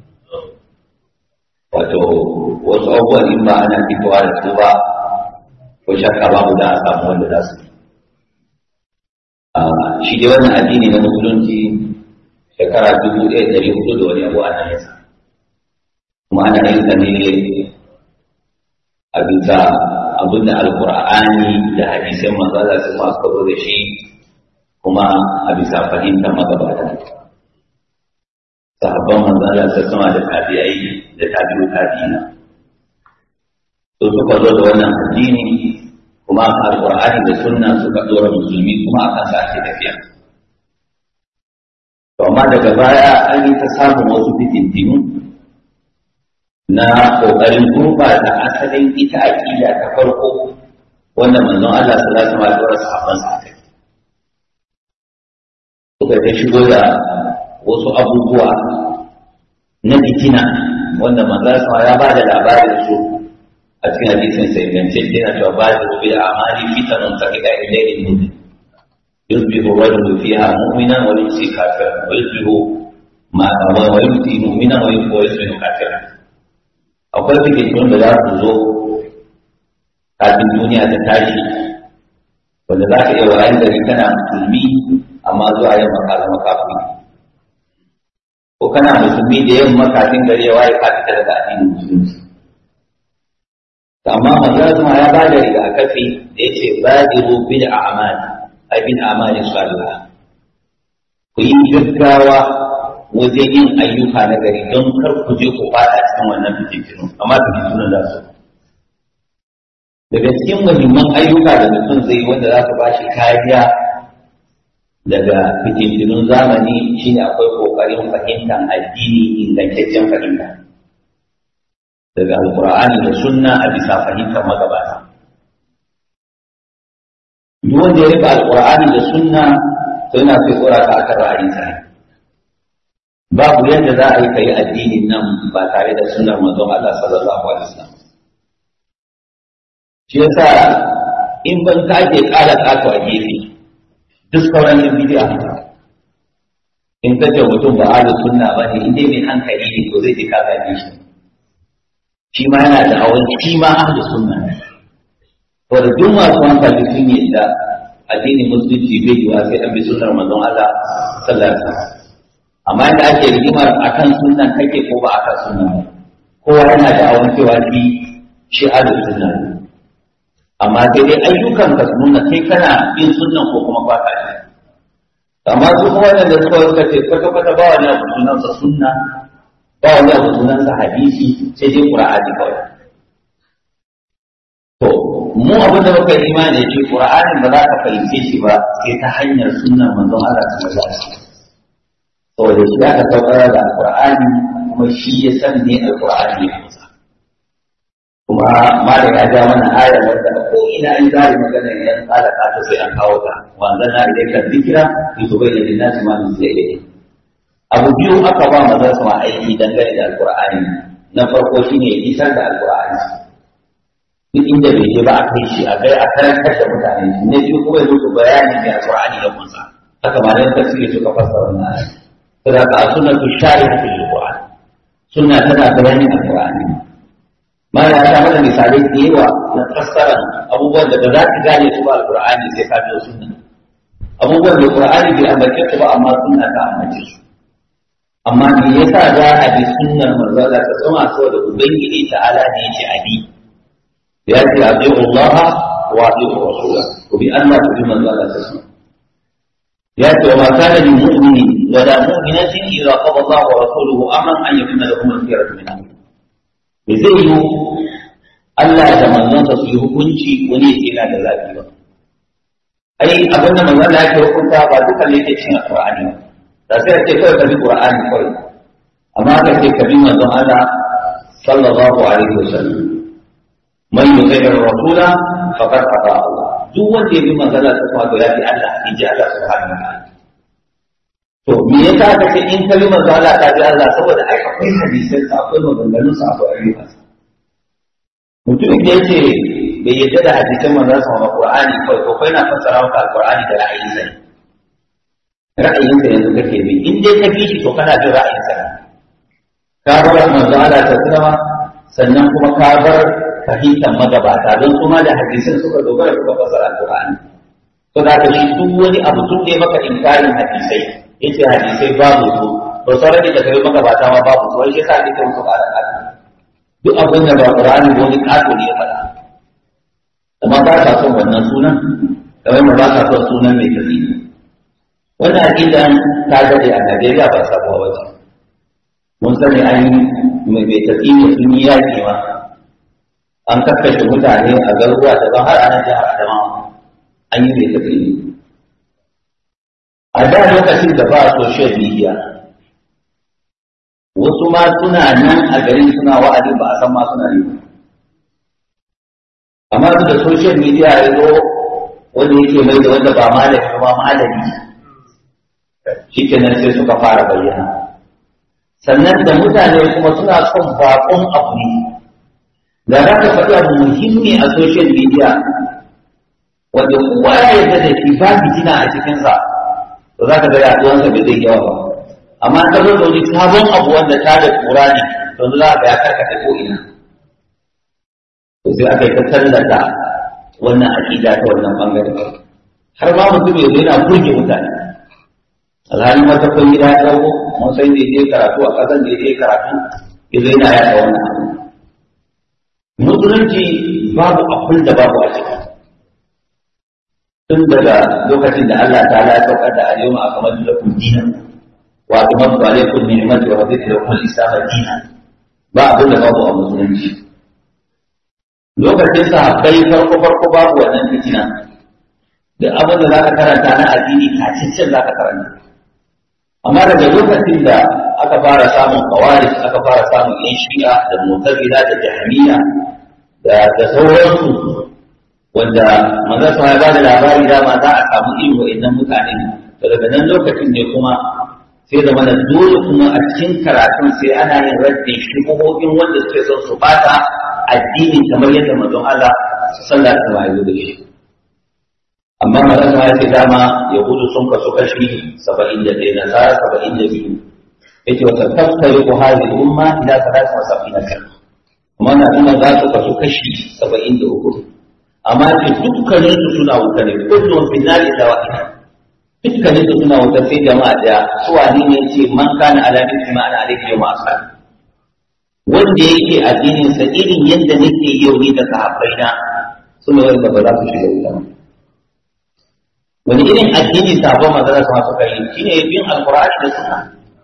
wato wasu abubuwan in ba ana fitowa da su ba ko shakka babu za a samu wanda za su shi dai wannan addini na musulunci shekara dubu ɗaya ɗari hudu da wani abu ana yin sa kuma ana yin sa ne a bisa abin da alkur'ani da hadisan manzala su masu kazo da shi kuma a bisa fahimtar magabata sahabban manzala su sama da tabi'ai da tabi'u tabi'ina to suka zo da wannan addini kuma alkur'ani da sunna suka dora musulmi kuma akan sa ake tafiya to amma daga baya an yi ta samun wasu fitintinu na ƙoƙarin gurɓata asalin ita aƙida ta farko wanda manzon Allah sallallahu alaihi wasallam ya sahabban sa kai suka ta shigo da wasu abubuwa na fitina wanda manzon Allah ya ba da labarin su a cikin hadisin sai gance yana cewa ba da rubi da amali fitanun ta kida ilayhi mu'min yusbihu rajulu fiha mu'minan wa yumsi kafiran wa yusbihu ma wa yumsi mu'minan wa yusbihu kafiran akwai fikirun da za su zo kafin duniya ta tashi wanda za ka iya wayan gari kana musulmi amma zuwa yamma ka zama kafin ko kana musulmi da yamma kafin gari ya waye ka fita daga addinin musulunci amma manzo kuma ya bada rigakafi da yace badiru bil a'mal ay bil a'mal salihah ku yi gaggawa wajen yin ayyuka na gari don kar ku je ku fada cikin wannan fitintinu amma fitintinu za su daga cikin muhimman ayyuka da mutum zai yi wanda za su ba shi kariya daga fitintinun zamani shine akwai kokarin fahimtar addini ingantaccen fahimta daga alkur'ani da sunna a bisa fahimtar magabata duk wanda ya rika alkur'ani da sunna to yana sai tsora ka akan ra'ayinsa ne babu yadda za a yi kai addinin nan ba tare da sunnar manzon Allah sallallahu alaihi wasallam shi yasa in ban ka ake kala kato a gefe duk sauran yin bidiya in ka ce mutum ba ahlus sunna ba ne in dai mai hankali ne to zai ji ka gane shi shi ma yana da hawan shi ma ahlus sunna ne to da duk masu hankali sun yi da addinin musulunci bai yiwa sai an bi sunnar manzon Allah sallallahu alaihi wasallam amma da ake rigimar akan sunan kake ko ba akan sunan kowa yana da awon cewa shi shi ahlus sunna amma sai dai ayyukan ka su nuna kai kana bin sunan ko kuma ba ka shi amma su kuma wanda suka suka ce kwata kwata ba wani abu sunan sa sunna ba wani abu sunan sa hadisi sai dai qur'ani kawai to mu abin da muka yi imani ce qur'anin ba za ka fahimce shi ba sai ta hanyar sunnan manzon Allah sallallahu alaihi wasallam saboda shi aka saukar da alkur'ani kuma shi ya san ne alkur'ani ya kusa kuma malam ya ja mana aya wanda ko ina an zari magana idan tsara ta sai an kawo ta wanda na idan ka zikira ki zo bai da nasi ma mun sai dai abu biyu aka ba maza su ma aiki dangane da alkur'ani na farko shine isar da alkur'ani duk inda bai je ba a kai shi a kai a karantar da mutane ne biyu kuma ya musu bayani mai alkur'ani ya kunsa haka ma dan tafsiri suka fassara wannan aya saboda a sunnatu shari'a fil qur'an sunna tana bayanin alqur'ani ma ya ta mana misalai da yawa na fassara abubuwan da ba za ka gane su ba alqur'ani sai ka biyo sunna abubuwan da qur'ani bai ambace su ba amma sunna ta ambace su amma me yasa za a bi sunnar manzo Allah ta tsoma saboda ubangiji ta'ala ne yace abi ya ce abi Allah wa abi Rasulullah ko bi Allah ku bi manzo Allah ta tsoma ya ce wa ma kana lil mu'mini wa la mu'minatin idza qada Allah wa rasuluhu amran an yakuna lahum al-khiyaratu min amrihim me zai yi Allah da manzonsa su yi hukunci wani ya ce yana da zafi ba ai abin da manzon Allah yake hukunta ba duka ne yake cikin Qur'ani ba da sai ce kawai ka bi Qur'ani kawai amma ka ce ka bi manzon Allah sallallahu alaihi wasallam man yuti ar-rasula faqad ata Allah duk wanda ya bi manzon Allah sallallahu alaihi wasallam ya bi Allah in ji Allah subhanahu wa ta'ala to me yasa ka ce in ka bi manzon Allah ka bi Allah saboda ai akwai hadisin sa akwai maganganun sa akwai ayyukan sa mutumin da yake bai yadda da hadisin manzon sa Qur'ani kawai ko kai na fassara maka Al-Qur'ani da ra'ayinsa ne ra'ayinsa yanzu kake bi in dai ka bi shi to kana bin ra'ayinsa ka bar manzo Allah ta sallama sannan kuma ka bar fahimtar magabata don kuma da hadisin suka dogara suka fasara Qur'ani to da ka shi duk wani abu tun da maka inkarin hadisai yace hadisai babu su to sauran da kai magabata ma babu su wai shi sa kike musu ƙara ƙara duk abin da ba Qur'ani ko ni ƙato ne ya faɗa amma ba ka son wannan sunan kamar ba ka son sunan mai tasiri wannan aƙidan ta dade a Najeriya ba sabuwa ba ce. Mun sani an yi mai bai tafi ne sun yi yaƙi ma. An kakkashe mutane a garuruwa daban har a nan jihar Adamawa. An yi mai tafi ne. A da lokacin da ba social media, wasu ma suna nan a garin suna wa'adi ba a san ma suna yi. Amma da social media ya zo wanda yake mai da wanda ba malami ba malami shi kenan sai suka fara bayyana sannan da mutane kuma suna son bakon abu ne da za ka faɗi abu muhimmi a social media wanda kowa ya yarda da shi ba fitina a cikinsa to za ka ga yaduwansa bai zai yawa ba amma ka zo da wani sabon abu wanda ta da kura ne to za ka ya karkata ko ina to sai aka yi ta tallata wannan aƙida ta wannan bangare har ma mutum ya zo yana burge mutane alhalin wata kun gida ya ɗauko mun sai da je karatu a ƙasar da je karatu ya zai na yaɗa wannan abu musulunci babu abin da babu a ciki tun daga lokacin da Allah ta ya saukar da alyawma akmaltu lakum dinan wa atmamtu alaykum ni'mati wa raditu lakum al-islam dinan ba abin da babu a musulunci lokacin sahabbai farko farko babu wannan fitina duk abin da zaka karanta na addini kacicin zaka karanta amma daga lokacin da aka fara samun kawari aka fara samun yan shi'a da mutazila da jahmiya da da sauransu wanda manzo sa ya bada labari dama za a samu irin wa'annan mutane to daga nan lokacin ne kuma sai da mana dole kuma a cikin karatun sai ana yin raddin shubuhohin wanda suke son su bata addini kamar yadda manzon Allah sallallahu alaihi wasallam ya da shi amma manzon ya ce dama yahudu sun kasu kashi 71 nasara 72 yace wa tattariqu hadhihi al-umma ila 73 kan amma na ina za su kasu kashi 73 amma ce dukkanin su suna wuta ne kullum fi nari da wahida dukkanin su suna wuta sai jama'a da su wani ne ce man kana ala mithli ma ana alayhi yawma asal wanda yake addinin sa irin yadda nake yau ni da sahabbai na suna wanda ba za su shiga wuta ba wani irin addini sabon manzara sama suka yi shine bin alqur'ani da sunna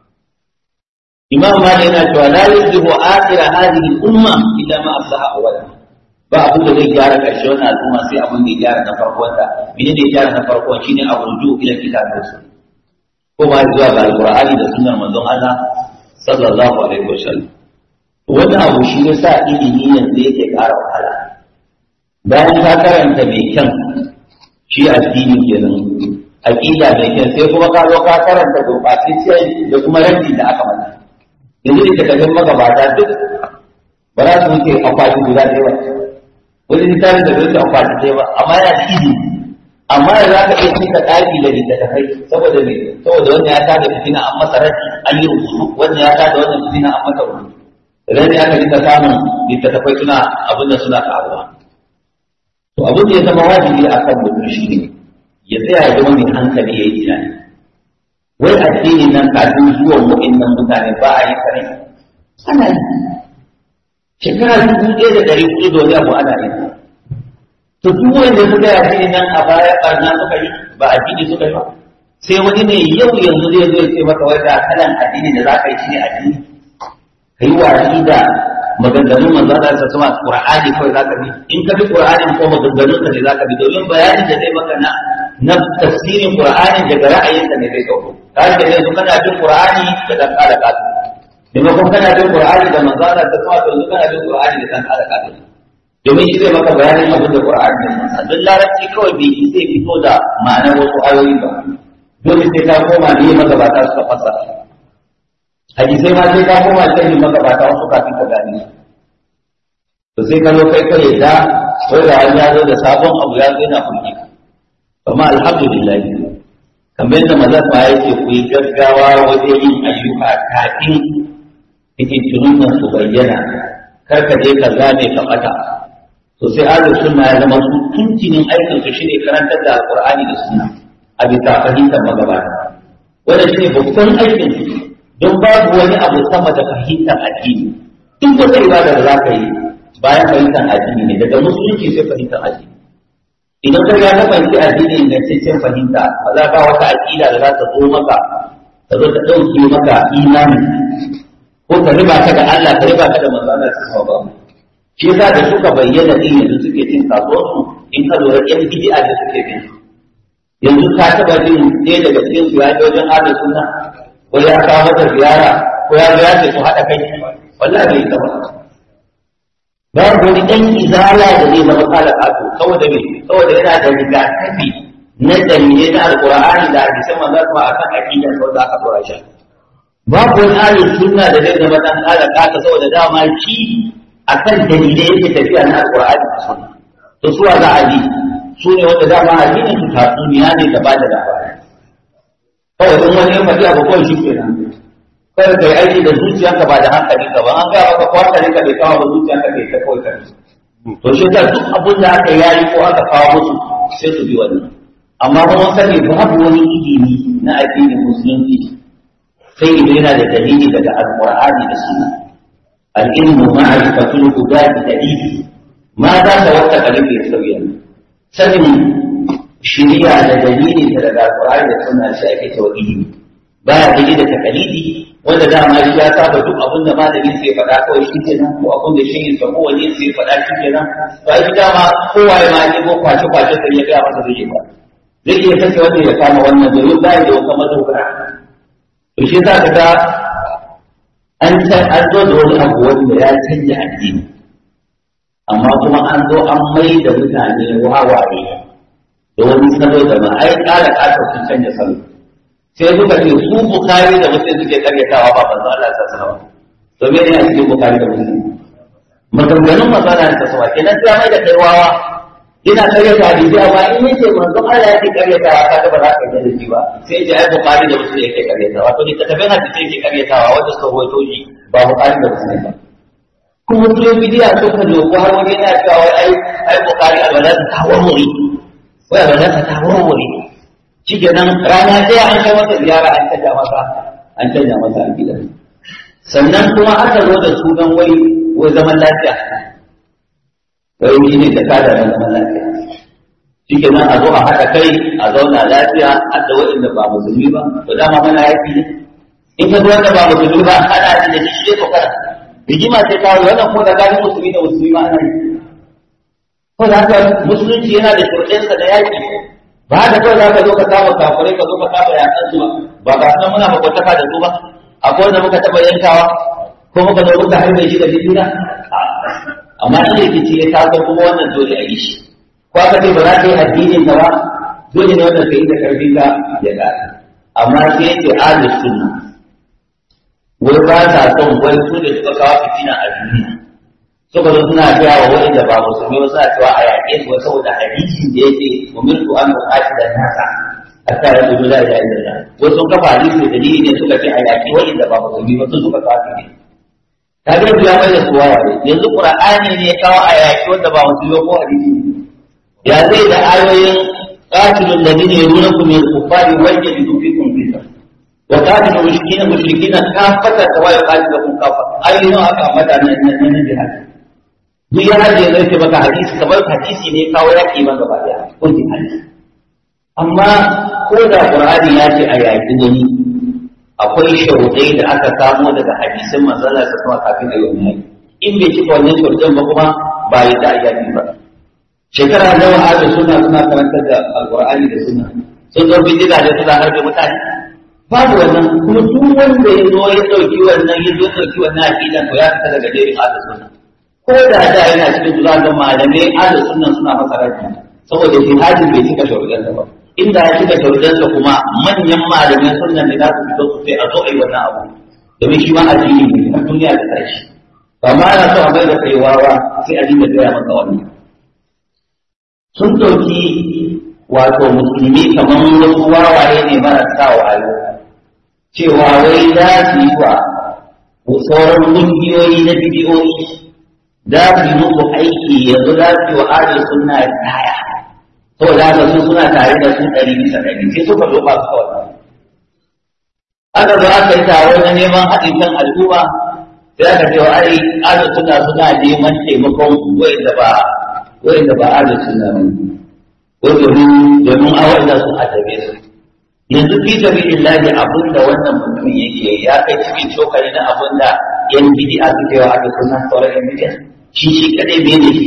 imam malik yana cewa la yuzihu akhir hadhihi al-umma illa ma aslaha awwalaha ba abin da zai gyara ƙarshe wannan al'umma sai abin da ya gyara na farkon ta mene ne ya gyara na farkon shine a ruju ila kitabin su ko ba zuwa ga alqur'ani da sunnar manzon Allah sallallahu alaihi wasallam wannan abu shi ne sa ilimi yanzu yake ƙara wahala bayan ka karanta mai kyan shi addini kenan aqida mai kyan sai kuma ka zo ka karanta gurbatacce da kuma ranci da aka mata yanzu da takardun magabata duk ba za su wuce akwati guda ɗaya ba wani littafin da bai amfani da ba amma yana da izini amma da za ka iya cika ɗaki da littattafai saboda me saboda wannan ya tada fitina an masa rashi an yi rubutu wannan ya tada wannan fitina an masa rubutu idan ne aka rika samun littattafai suna abin da suna karuwa to abin da ya zama wajibi a kan mutum shi ne ya tsaya ya zama mai hankali ya yi tunani wai addini nan kafin zuwan mu'innan mutane ba a yi kare ana yi shekara dubu ɗaya da ɗari hudu da wani abu ana yi to duk wanda suka yi addini nan a baya ɓarna suka yi ba addini suka yi ba sai wani ne yau yanzu zai zo ya ce maka wai ga kalan addini da za ka yi shi ne addini ka yi watsi da maganganun manzo Allah sa sama Qur'ani kawai za ka bi in ka bi Qur'ani ko maganganun ka ne za ka bi domin bayanin da zai maka na na tafsirin Qur'ani daga ra'ayinka ne zai dauko kai da yanzu kana bin Qur'ani da dan kala kasu maimakon kana bin Qur'ani da manzo Allah sa sama to yanzu kana bin Qur'ani da dan kala kasu domin shi zai maka bayanin abin da Qur'ani ne don larabci kawai bai zai fito da ma'anar wasu ayoyi ba dole sai ta koma ne magabata suka fassara hadisai ma sai ka koma sai magabata wasu kafin ka gane to sai ka zo kai ka yadda wai da wani ya zo da sabon abu ya zo yana kulki amma alhamdulillah kamar yadda maza ma yake ku yi gaggawa wajen yin ayyuka kafin fitintunun nan su bayyana kar ka je ka zame ka bata to sai ahlus sunna ya zama su tuntunin aikin su shine karantar da alqur'ani da sunna a bisa fahimtar magabata wannan shine babban aikin su don babu wani abu sama da fahimtar addini duk wata ibada da za ka yi bayan fahimtar addini ne daga musulunci sai fahimtar addini idan ka ga ka fahimci addini ingantaccen fahimta ba za ka wata aƙida da za ta zo maka ta zo ta ɗauke maka imani ko ta riba ka da Allah ta riba ka da manzo Allah ta ba shi yasa da suka bayyana din yanzu suke cin kasuwarsu in ka lura yan bid'a da suke bin yanzu ka taba jin ɗaya daga cikin su ya je wajen ahlus sunna ko ya kawo mata ziyara ko ya zo ya ce su haɗa kai wallahi bai taba babu wani ɗan izala da zai zama kala kato saboda me saboda yana da rigakafi na dalilai na alqur'ani da hadisan manzo kuma akan aqidar sa wanda aka dora shi babu wani ahli sunna da zai zama dan kala kato saboda dama shi akan dalilai yake tafiya na alqur'ani da sunna to suwa za a bi su ne wanda dama addinin su tatsuniya ne da ba da labari kawai in wani ya faɗi abu kawai shi kenan kada ka yi aiki da zuciyanka ba da hankali ka ba an ga maka ko hankali ka bai kawo ba zuciyanka bai ta kawai ka to shi yasa duk abin da aka yayi ko aka kawo musu sai su bi wannan amma kuma mun sani babu wani ilimi na addinin musulunci sai idan yana da dalili daga alqur'ani da sunna al-ilmu ma'rifatul hudati dalili ma za ta wata kalifi ya sauya sanin shiriya da dalili daga alqur'ani da sunna sai ake cewa ilimi baya daidai da takalidi wanda dama shi ya saba duk abin da malamin sai faɗa kawai shi ke nan ko abin da shi sa ko wani sai faɗa shi ke nan to ai dama kowa ya ma ne ko kwace kwace sai ya ga masa zai ba zai iya kace wanda ya kama wannan domin ba da wata madogara to shi za ka ga an an zo da wani abu wanda ya canja addini amma kuma an zo an mai da mutane wawaye da wani salo da ma ai ƙara ƙasa sun canja salo sai suka ce su bukari da muslim suke karyatawa ba manzo Allah ta sanar to me ne a cikin bukari da muslim maganganun manzo Allah ta sanar kenan sai mai da kaiwawa ina karyata hadisi amma in yace manzo Allah yake karyatawa ka ga ba za ka yi da shi ba sai ya ai bukari da muslim yake karyatawa to ni ka tafi hadisi yake karyatawa wanda suka rawaito shi ba bukari da muslim ba kuma su bidiya suka zo ko har wani yana cewa ai ai bukari alwala ta warware wai alwala ta warware shi nan rana ɗaya an kai masa ziyara an canja masa an canja masa a gidan sannan kuma aka zo da sunan wai wai zaman lafiya wai shi ne da kada na zaman lafiya shi nan a zo a haɗa kai a zauna lafiya har da waɗanda ba musulmi ba to dama mana yafi ne in ka zo wanda ba musulmi ba ana da shi shi ko kana rigima sai kawo wannan ko da gani musulmi da musulmi ma ana yi ko da haka musulunci yana da shurɗinsa da yaƙi ba da kawai za ka zo ka kama kafirai ka zo ka kama yakan su ba ba ga muna makwataka da su ba akwai wanda muka taɓa yankawa ko muka zo muka harbe shi da jidina amma in rikici ya taso kuma wannan dole a yi shi ko aka ce ba za ka yi addinin ka ba dole ne wannan ka yi da karfin ka ya ƙara amma sai yake ahlus sunna wai ba ta son wai su ne suka kawo fitina a duniya suka zo suna gaya wa wani da ba musulmi ba suna cewa a yaƙe su saboda hadisin da yake umirtu an buƙaci da nasa hatta ya kudu la ilaha illallah wasu sun kafa hadisi da dalili ne suka ce a yaƙe wani da ba musulmi ba sun suka kawo ne kaga ya mai da suwa ne yanzu qur'ani ne kawo a yaki wanda ba musulmi ko hadisi ya zai da ayoyin qatilul ladina yarunakum min al-kuffari wa yajidu fikum fitna wa qatilul mushrikina mushrikina kafata wa yaqatilukum kafa ayoyin aka ambata nan nan nan jihad duk ya hajji ya zai maka hadisi kamar hadisi ne kawo yaki ba gaba daya ko hadisi amma ko da qur'ani ya ce a yaki wani akwai sharuɗai da aka samo daga hadisin manzala ta kuma kafin ayyukan mai in bai cika wannan sharuɗin ba kuma ba ya da ayyukan ba shekara nawa ahli suna suna karantar da alqur'ani da sunna sun zo bidida da suna harbe mutane babu wannan kuma duk wanda ya zo ya dauki wannan ya zo ya dauki wannan aqidan to ya fita daga jerin ahli sunna ko da da yana cikin zuwa da malamai ahli sunna suna masa rabi saboda jihadin bai cika sharuɗin ba inda ya cika sharuɗansa kuma manyan malamai sunan da za su fito su sai a zo a yi wannan abu domin shi ma addini ne a duniya da tashi ba ma na so a bai da kai wawa sai a dinga gaya maka wannan sun ɗauki wato musulmi kamar wasu wawaye ne marasa wayo cewa wai za su yi wa sauran ƙungiyoyi na bidiyoyi za su yi musu aiki yanzu za su yi wa ahlus sunna kaya saboda haka su suna tare da su ɗari bisa ɗari sai suka zo ba su kawai aka zo aka yi taro na neman haɗin kan al'umma sai aka ce wa ai azu suna suna neman taimakon wanda ba wanda ba azu suna ba ko domin domin a wanda su adabe su yanzu fi sabilillahi abin da wannan mutumin yake ya kai cikin cokali na abin da yan bid'a suke wa azu suna sauran yan bid'a shi shi kadai bai ne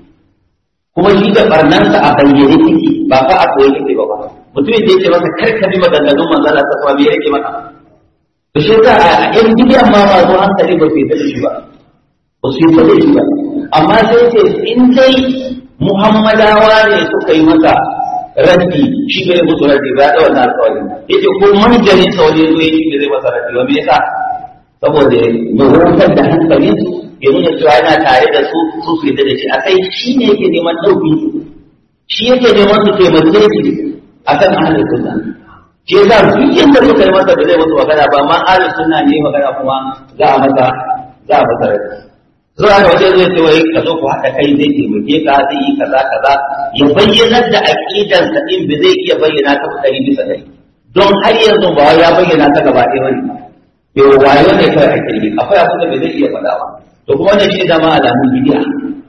kuma shi da barnansa a bayyane take ba fa a koyi take ba ba mutumin da yake masa karkabi maganganun manzala ta kuma me yake maka to shi ta a yan bidiyan ma ba zo hankali ba su yi da shi ba ba su yi da shi ba amma sai ce in dai muhammadawa ne suka yi masa raddi shi bai musu raddi ba da wannan alƙawari yace ko manjanin sa wani zo yake da zai masa raddi ba me yasa saboda ya hutar da hankalinsu ya nuna cewa yana tare da su su su yadda da shi a kai shi ne yake neman ɗauki shi yake neman su taimake shi a kan ahalin sunna shi yasa duk yadda suka yi masa da zai musu magana ba ma ahalin sunna ne magana kuma za a masa za a masa rai zuwa da wajen zai ce wai ka zo ku haɗa kai zai taimake ka zai yi kaza kaza ya bayyanar da aƙidansa ɗin ba zai iya bayyana ta ɗari bisa ɗari don har yanzu ba ya bayyana ta gaba ɗaya bane yau wayo ne kawai a kirgi akwai abin da bai zai iya faɗa ba to kuma wannan shi zama alamun bidiya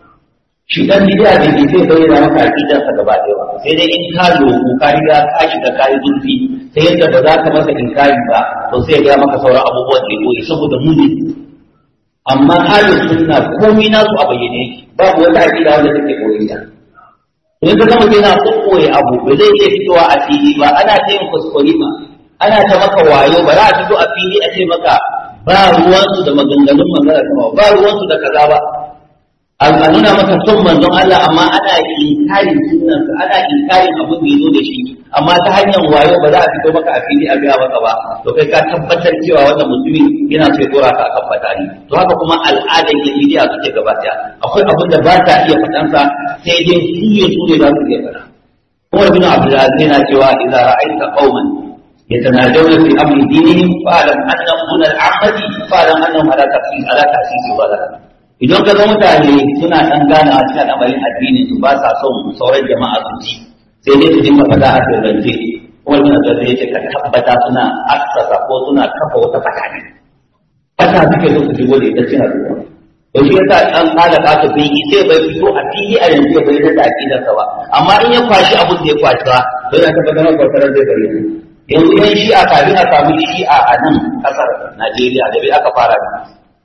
shi dan bidiya da ke zai bayyana maka aqidar sa gaba ɗaya ba sai dai in ka loku ka riga ka shiga ka yi zurfi sai yadda ba za ka masa inkari ba to sai ya ga maka sauran abubuwan da koyi saboda muni amma halin sunna komai nasu a bayyane babu wata aqida wanda take koyi ta in ka zama yana kokkoye abu ba zai iya fitowa a fili ba ana ta yin kuskure ma ana ta maka wayo ba za a fito a fili a ce maka ba ruwansu da maganganun manzara sama ba ruwansu da kaza ba a nuna maka son manzon Allah amma ana inkarin sunan ana inkarin abin da yazo da shi amma ta hanyar wayo ba za a fito maka a fili a biya maka ba to kai ka tabbatar cewa wannan mutumin yana so ya dora ka akan fatani to haka kuma al'adar yin bidiya suke gabata akwai abin da ba ta iya faɗansa sai dai su ya su ne za su iya faɗa kuma ibn Abdulaziz yana cewa idza ra'aita qauman يتناجون في امر دينهم فاعلم انهم دون العامه فاعلم انهم على تاسيس على تاسيس ضلاله idan ka ga mutane suna dan gana a cikin al'amarin addinin su ba sa son sauran jama'a su ji sai dai su dinga fada a sirrance kuma suna da zai ce ka tabbata suna assasa ko suna kafa wata fata ne fata suke so su shigo da ita cin al'umma to shi yasa an kala ka ta bai sai bai fito a fili a yanzu ya bayyana da aqidarsa ba amma in ya kwashi abin da ya kwashi ba to yana tabbatar da kwatar zai bayyana yanzu yan shi'a kafin a samu shi'a a nan kasar Najeriya da bai aka fara da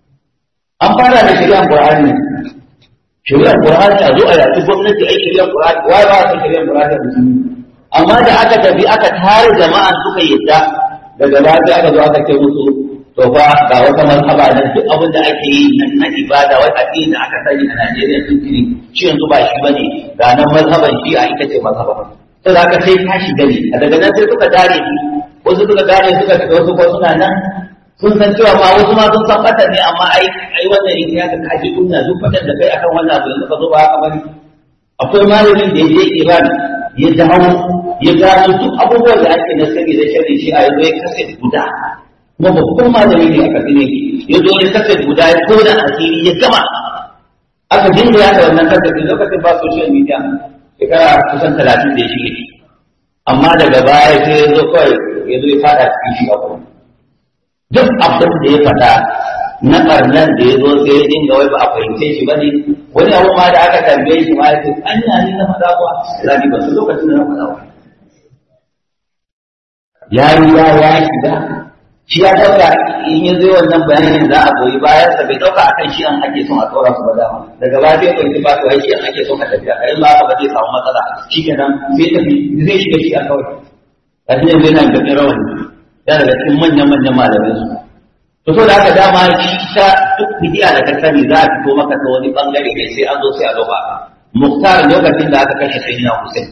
an fara da shari'ar Qur'ani shari'ar Qur'ani a zo a yaki gwamnati ai shari'ar Qur'ani wai ba ta shari'ar Qur'ani da musulmi amma da aka tafi aka tare jama'a suka yadda daga lafiya aka zo aka ce musu to fa ga wata mazhaba nan duk abin da ake yi nan na ibada wai addini da aka sani a Najeriya sun tuni shi yanzu ba shi bane ga nan mazhaban shi'a ita ce mazhaban sai za ka sai ka shiga ne a daga nan sai suka dare ni wasu suka dare suka shiga wasu ko suna nan sun san cewa ma wasu ma sun san fatan ne amma ai ai wannan in ya ka kaji kunna duk fatan da kai akan wannan abu yanzu ka zo ba haka bane akwai malamin da ya je Iran ya dawo ya gano duk abubuwan da ake na sani da shari shi a yanzu ya kasa guda kuma babban malami ne a kasine ya zo ya kasa guda ya tona asiri ya gama aka dinga ya da wannan kasa lokacin ba social media shekara kusan talatin da shi amma daga baya sai ya zo kawai ya zo ya fada cikin shi a kuma duk abin da ya faɗa na ɓarnan da ya zo sai ya dinga wai ba a fahimce shi ba ne wani abu ma da aka tambaye shi ma ya ce an yi ni na faɗa kuwa zani ba su lokacin da na faɗa ba ya yi ya ya shiga shi ya ɗauka in ya zo wannan bayanin za a goyi bayan sa bai ɗauka akan shi an ake son a tsora su ba dama daga baya sai kwanci ba to shi an ake son a tafiya kai ba ba zai samu matsala shi kenan sai tafi zai shiga shi a kawai a cikin zai na gaɓin rawani ya daga cikin manyan manyan malamai su to so da haka dama shi ta duk bidiya da ka sani za a fito maka ta wani bangare ne sai an zo sai a zoba muktar lokacin da aka kashe sai na Hussein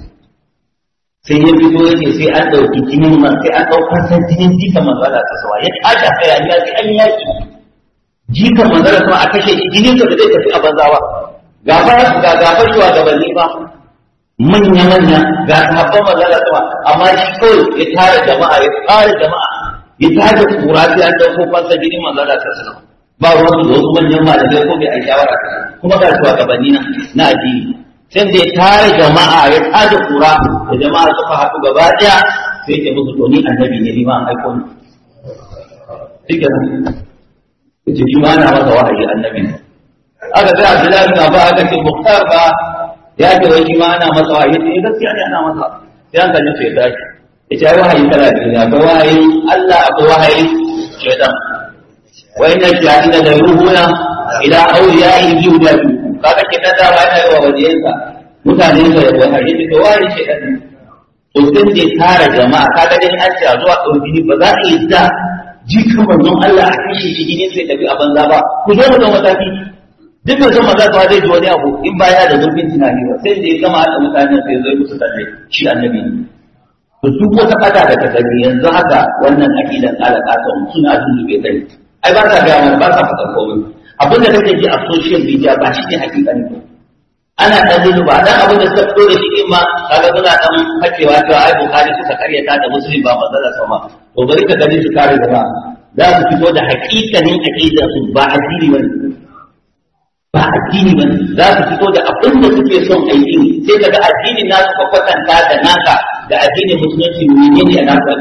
sai ya fito yake sai an ɗauki jinin man sai an ɗaukar san jinin jikan manzala ta sawa ya tashi a kai ya sai an yaki jikan manzala sama a kashe shi jinin sa da zai tafi a banzawa gafar ga gafar shi wa gabanni ba manya manya ga sahabban manzala sama amma shi kawai ya tara jama'a ya tara jama'a ya tada kura sai an dauko fansa jinin manzo da sallallahu ba ruwan da wasu manyan malamai ko bai ai shawara kuma ga shugabanni na na addini sai da ya tare jama'a ya tada kura da jama'a suka haɗu gaba ɗaya sai ya musu to ni annabi ne ni ma an aiko ni shike nan yace shi ma ana masa wahayi annabi aka ga Abdullahi bin Abba aka ce Mukhtar ba ya ce wai shi ma ana masa wahayi sai gaskiya ne ana masa sai an kalle sai ya tashi ita yi wahayi kala biyu akwai wahayi Allah akwai wahayi shaitan wa inna shayatin da ruhuna ila awliya'i yuda kaga ke da dama yana yi wa waliyansa mutane da ya wahayi da wahayi shaitan to sai da tara jama'a kaga dai an ce zuwa ɗauki ba za a yi da jikin manzon Allah a kashe shi gini sai tafi a banza ba ku zo mu da mataki duk da zama za ta zai ji wani abu in ba ya da zurfin tunani ba sai da ya gama da mutane sai zai musu da shi annabi ne to duk wata fata da ka sani yanzu haka wannan aqidan alaƙatan suna dubbe kai ai ba sa ga mana ba sa fata komai abin da kake ji a social media ba shi ne hakika ne ana dan ba dan abin da suka fito da shi din ma kaga suna dan hakewa cewa ai bukhari suka karyata da muslim ba manzala sama to bari ka gani su kare gaba za su fito da hakikanin aqidan su ba addini bane ba addini bane za su fito da abin da suke son addini sai kaga addinin nasu ka kwatanta da naka da addinin musulunci ne ne a nasu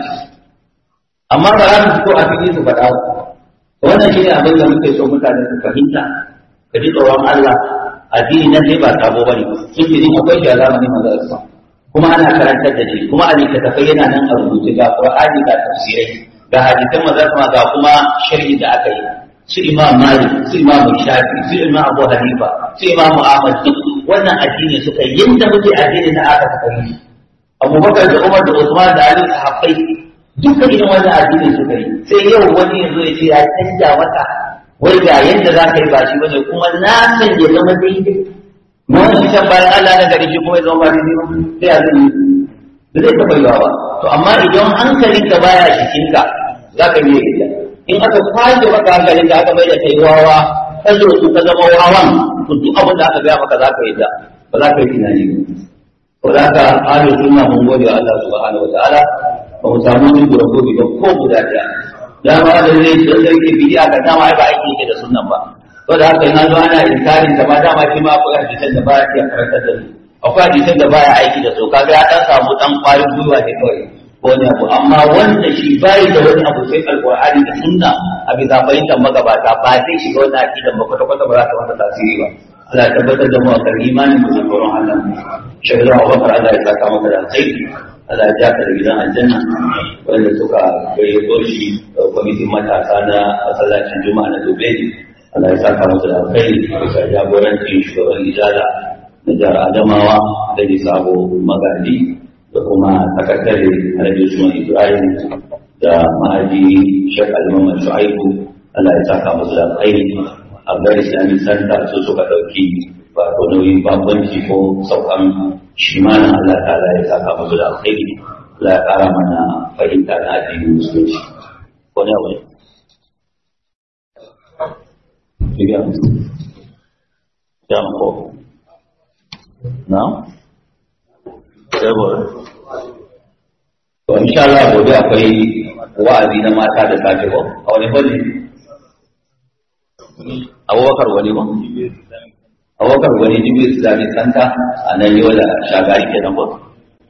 amma ba za su fito a fili su faɗa wannan shi ne abin da muke so mutane su fahimta ka ji tsoron Allah addini nan dai ba sabo bane sun ce akwai shi a zamanin manzo Allah kuma ana karantar da shi kuma a littattafai yana nan a rubuce ga Qur'ani ga tafsirai ga hadisan manzo ga kuma sharhi da aka yi su imam malik su imam shafi su imam abu hanifa su imam ahmad duk wannan addini suka yi yadda muke addini na aka suka yi abubakar da umar da usman da ali sahabbai duka irin wannan addini suka yi sai yau wani yanzu ya ce ya canja mata wai ga yadda za ka yi ba shi bane kuma na san ya zama daidai na wani can bayan Allah na gari shi kuma ya zama ba daidai ba sai a zai da zai taɓa yawa ba to amma idan hankalinka baya jikinka za ka yi yadda in aka kwace maka hankalin da aka mai da kai wawa ka zo su ka zama wawan to duk abin da aka gaya maka za ka yi da ba za ka yi tunani ba za ka ahlus sunna mun gode wa Allah subhanahu wataala ba mu samu wani gura gobe ba ko guda ɗaya dama da zai da sarki bidiya ga dama ai ba aiki yake da sunnan ba to da haka ina zo ana inkarin ta ma dama shi ma akwai hadisan da baya iya karantar da su akwai hadisan da baya aiki da su kaga ya dan samu dan kwarin gwiwa ne kawai wani abu amma wanda shi bai da wani abu sai alqur'ani da sunna a bisa fahimtar magabata ba zai shiga wannan aqidan ba kwata kwata ba za ta masa tasiri ba Allah ya tabbatar da mu akan imanin mu da tsoron Allah shaidu wa bakar Allah ya saka maka da alkhairi Allah ya jaka da gidan aljanna wanda suka gayyato shi kwamitin matasa na masallacin juma'a na Dubai Allah ya saka masa da alkhairi bisa jagorancin shugaban ijada na jihar Adamawa da sabo magadi da kuma sakatare Alhaji Usman Ibrahim da ma'aji Sheikh Alimaman Shu'aibu Allah ya saka musu da alkhairi a gari Islamic Center su suka ɗauki wato nauyin babanci ko saukan shi mana Allah ta'ala ya saka musu da alkhairi Allah ya ƙara mana fahimta na addinin musulunci ko ne abu ne Ya ko na? Sai To insha Allah gobe akwai wa'azi na mata da safe ko a wani fanni abubakar wani ba abubakar wani jibril islamic center a nan yau da shagari kenan ba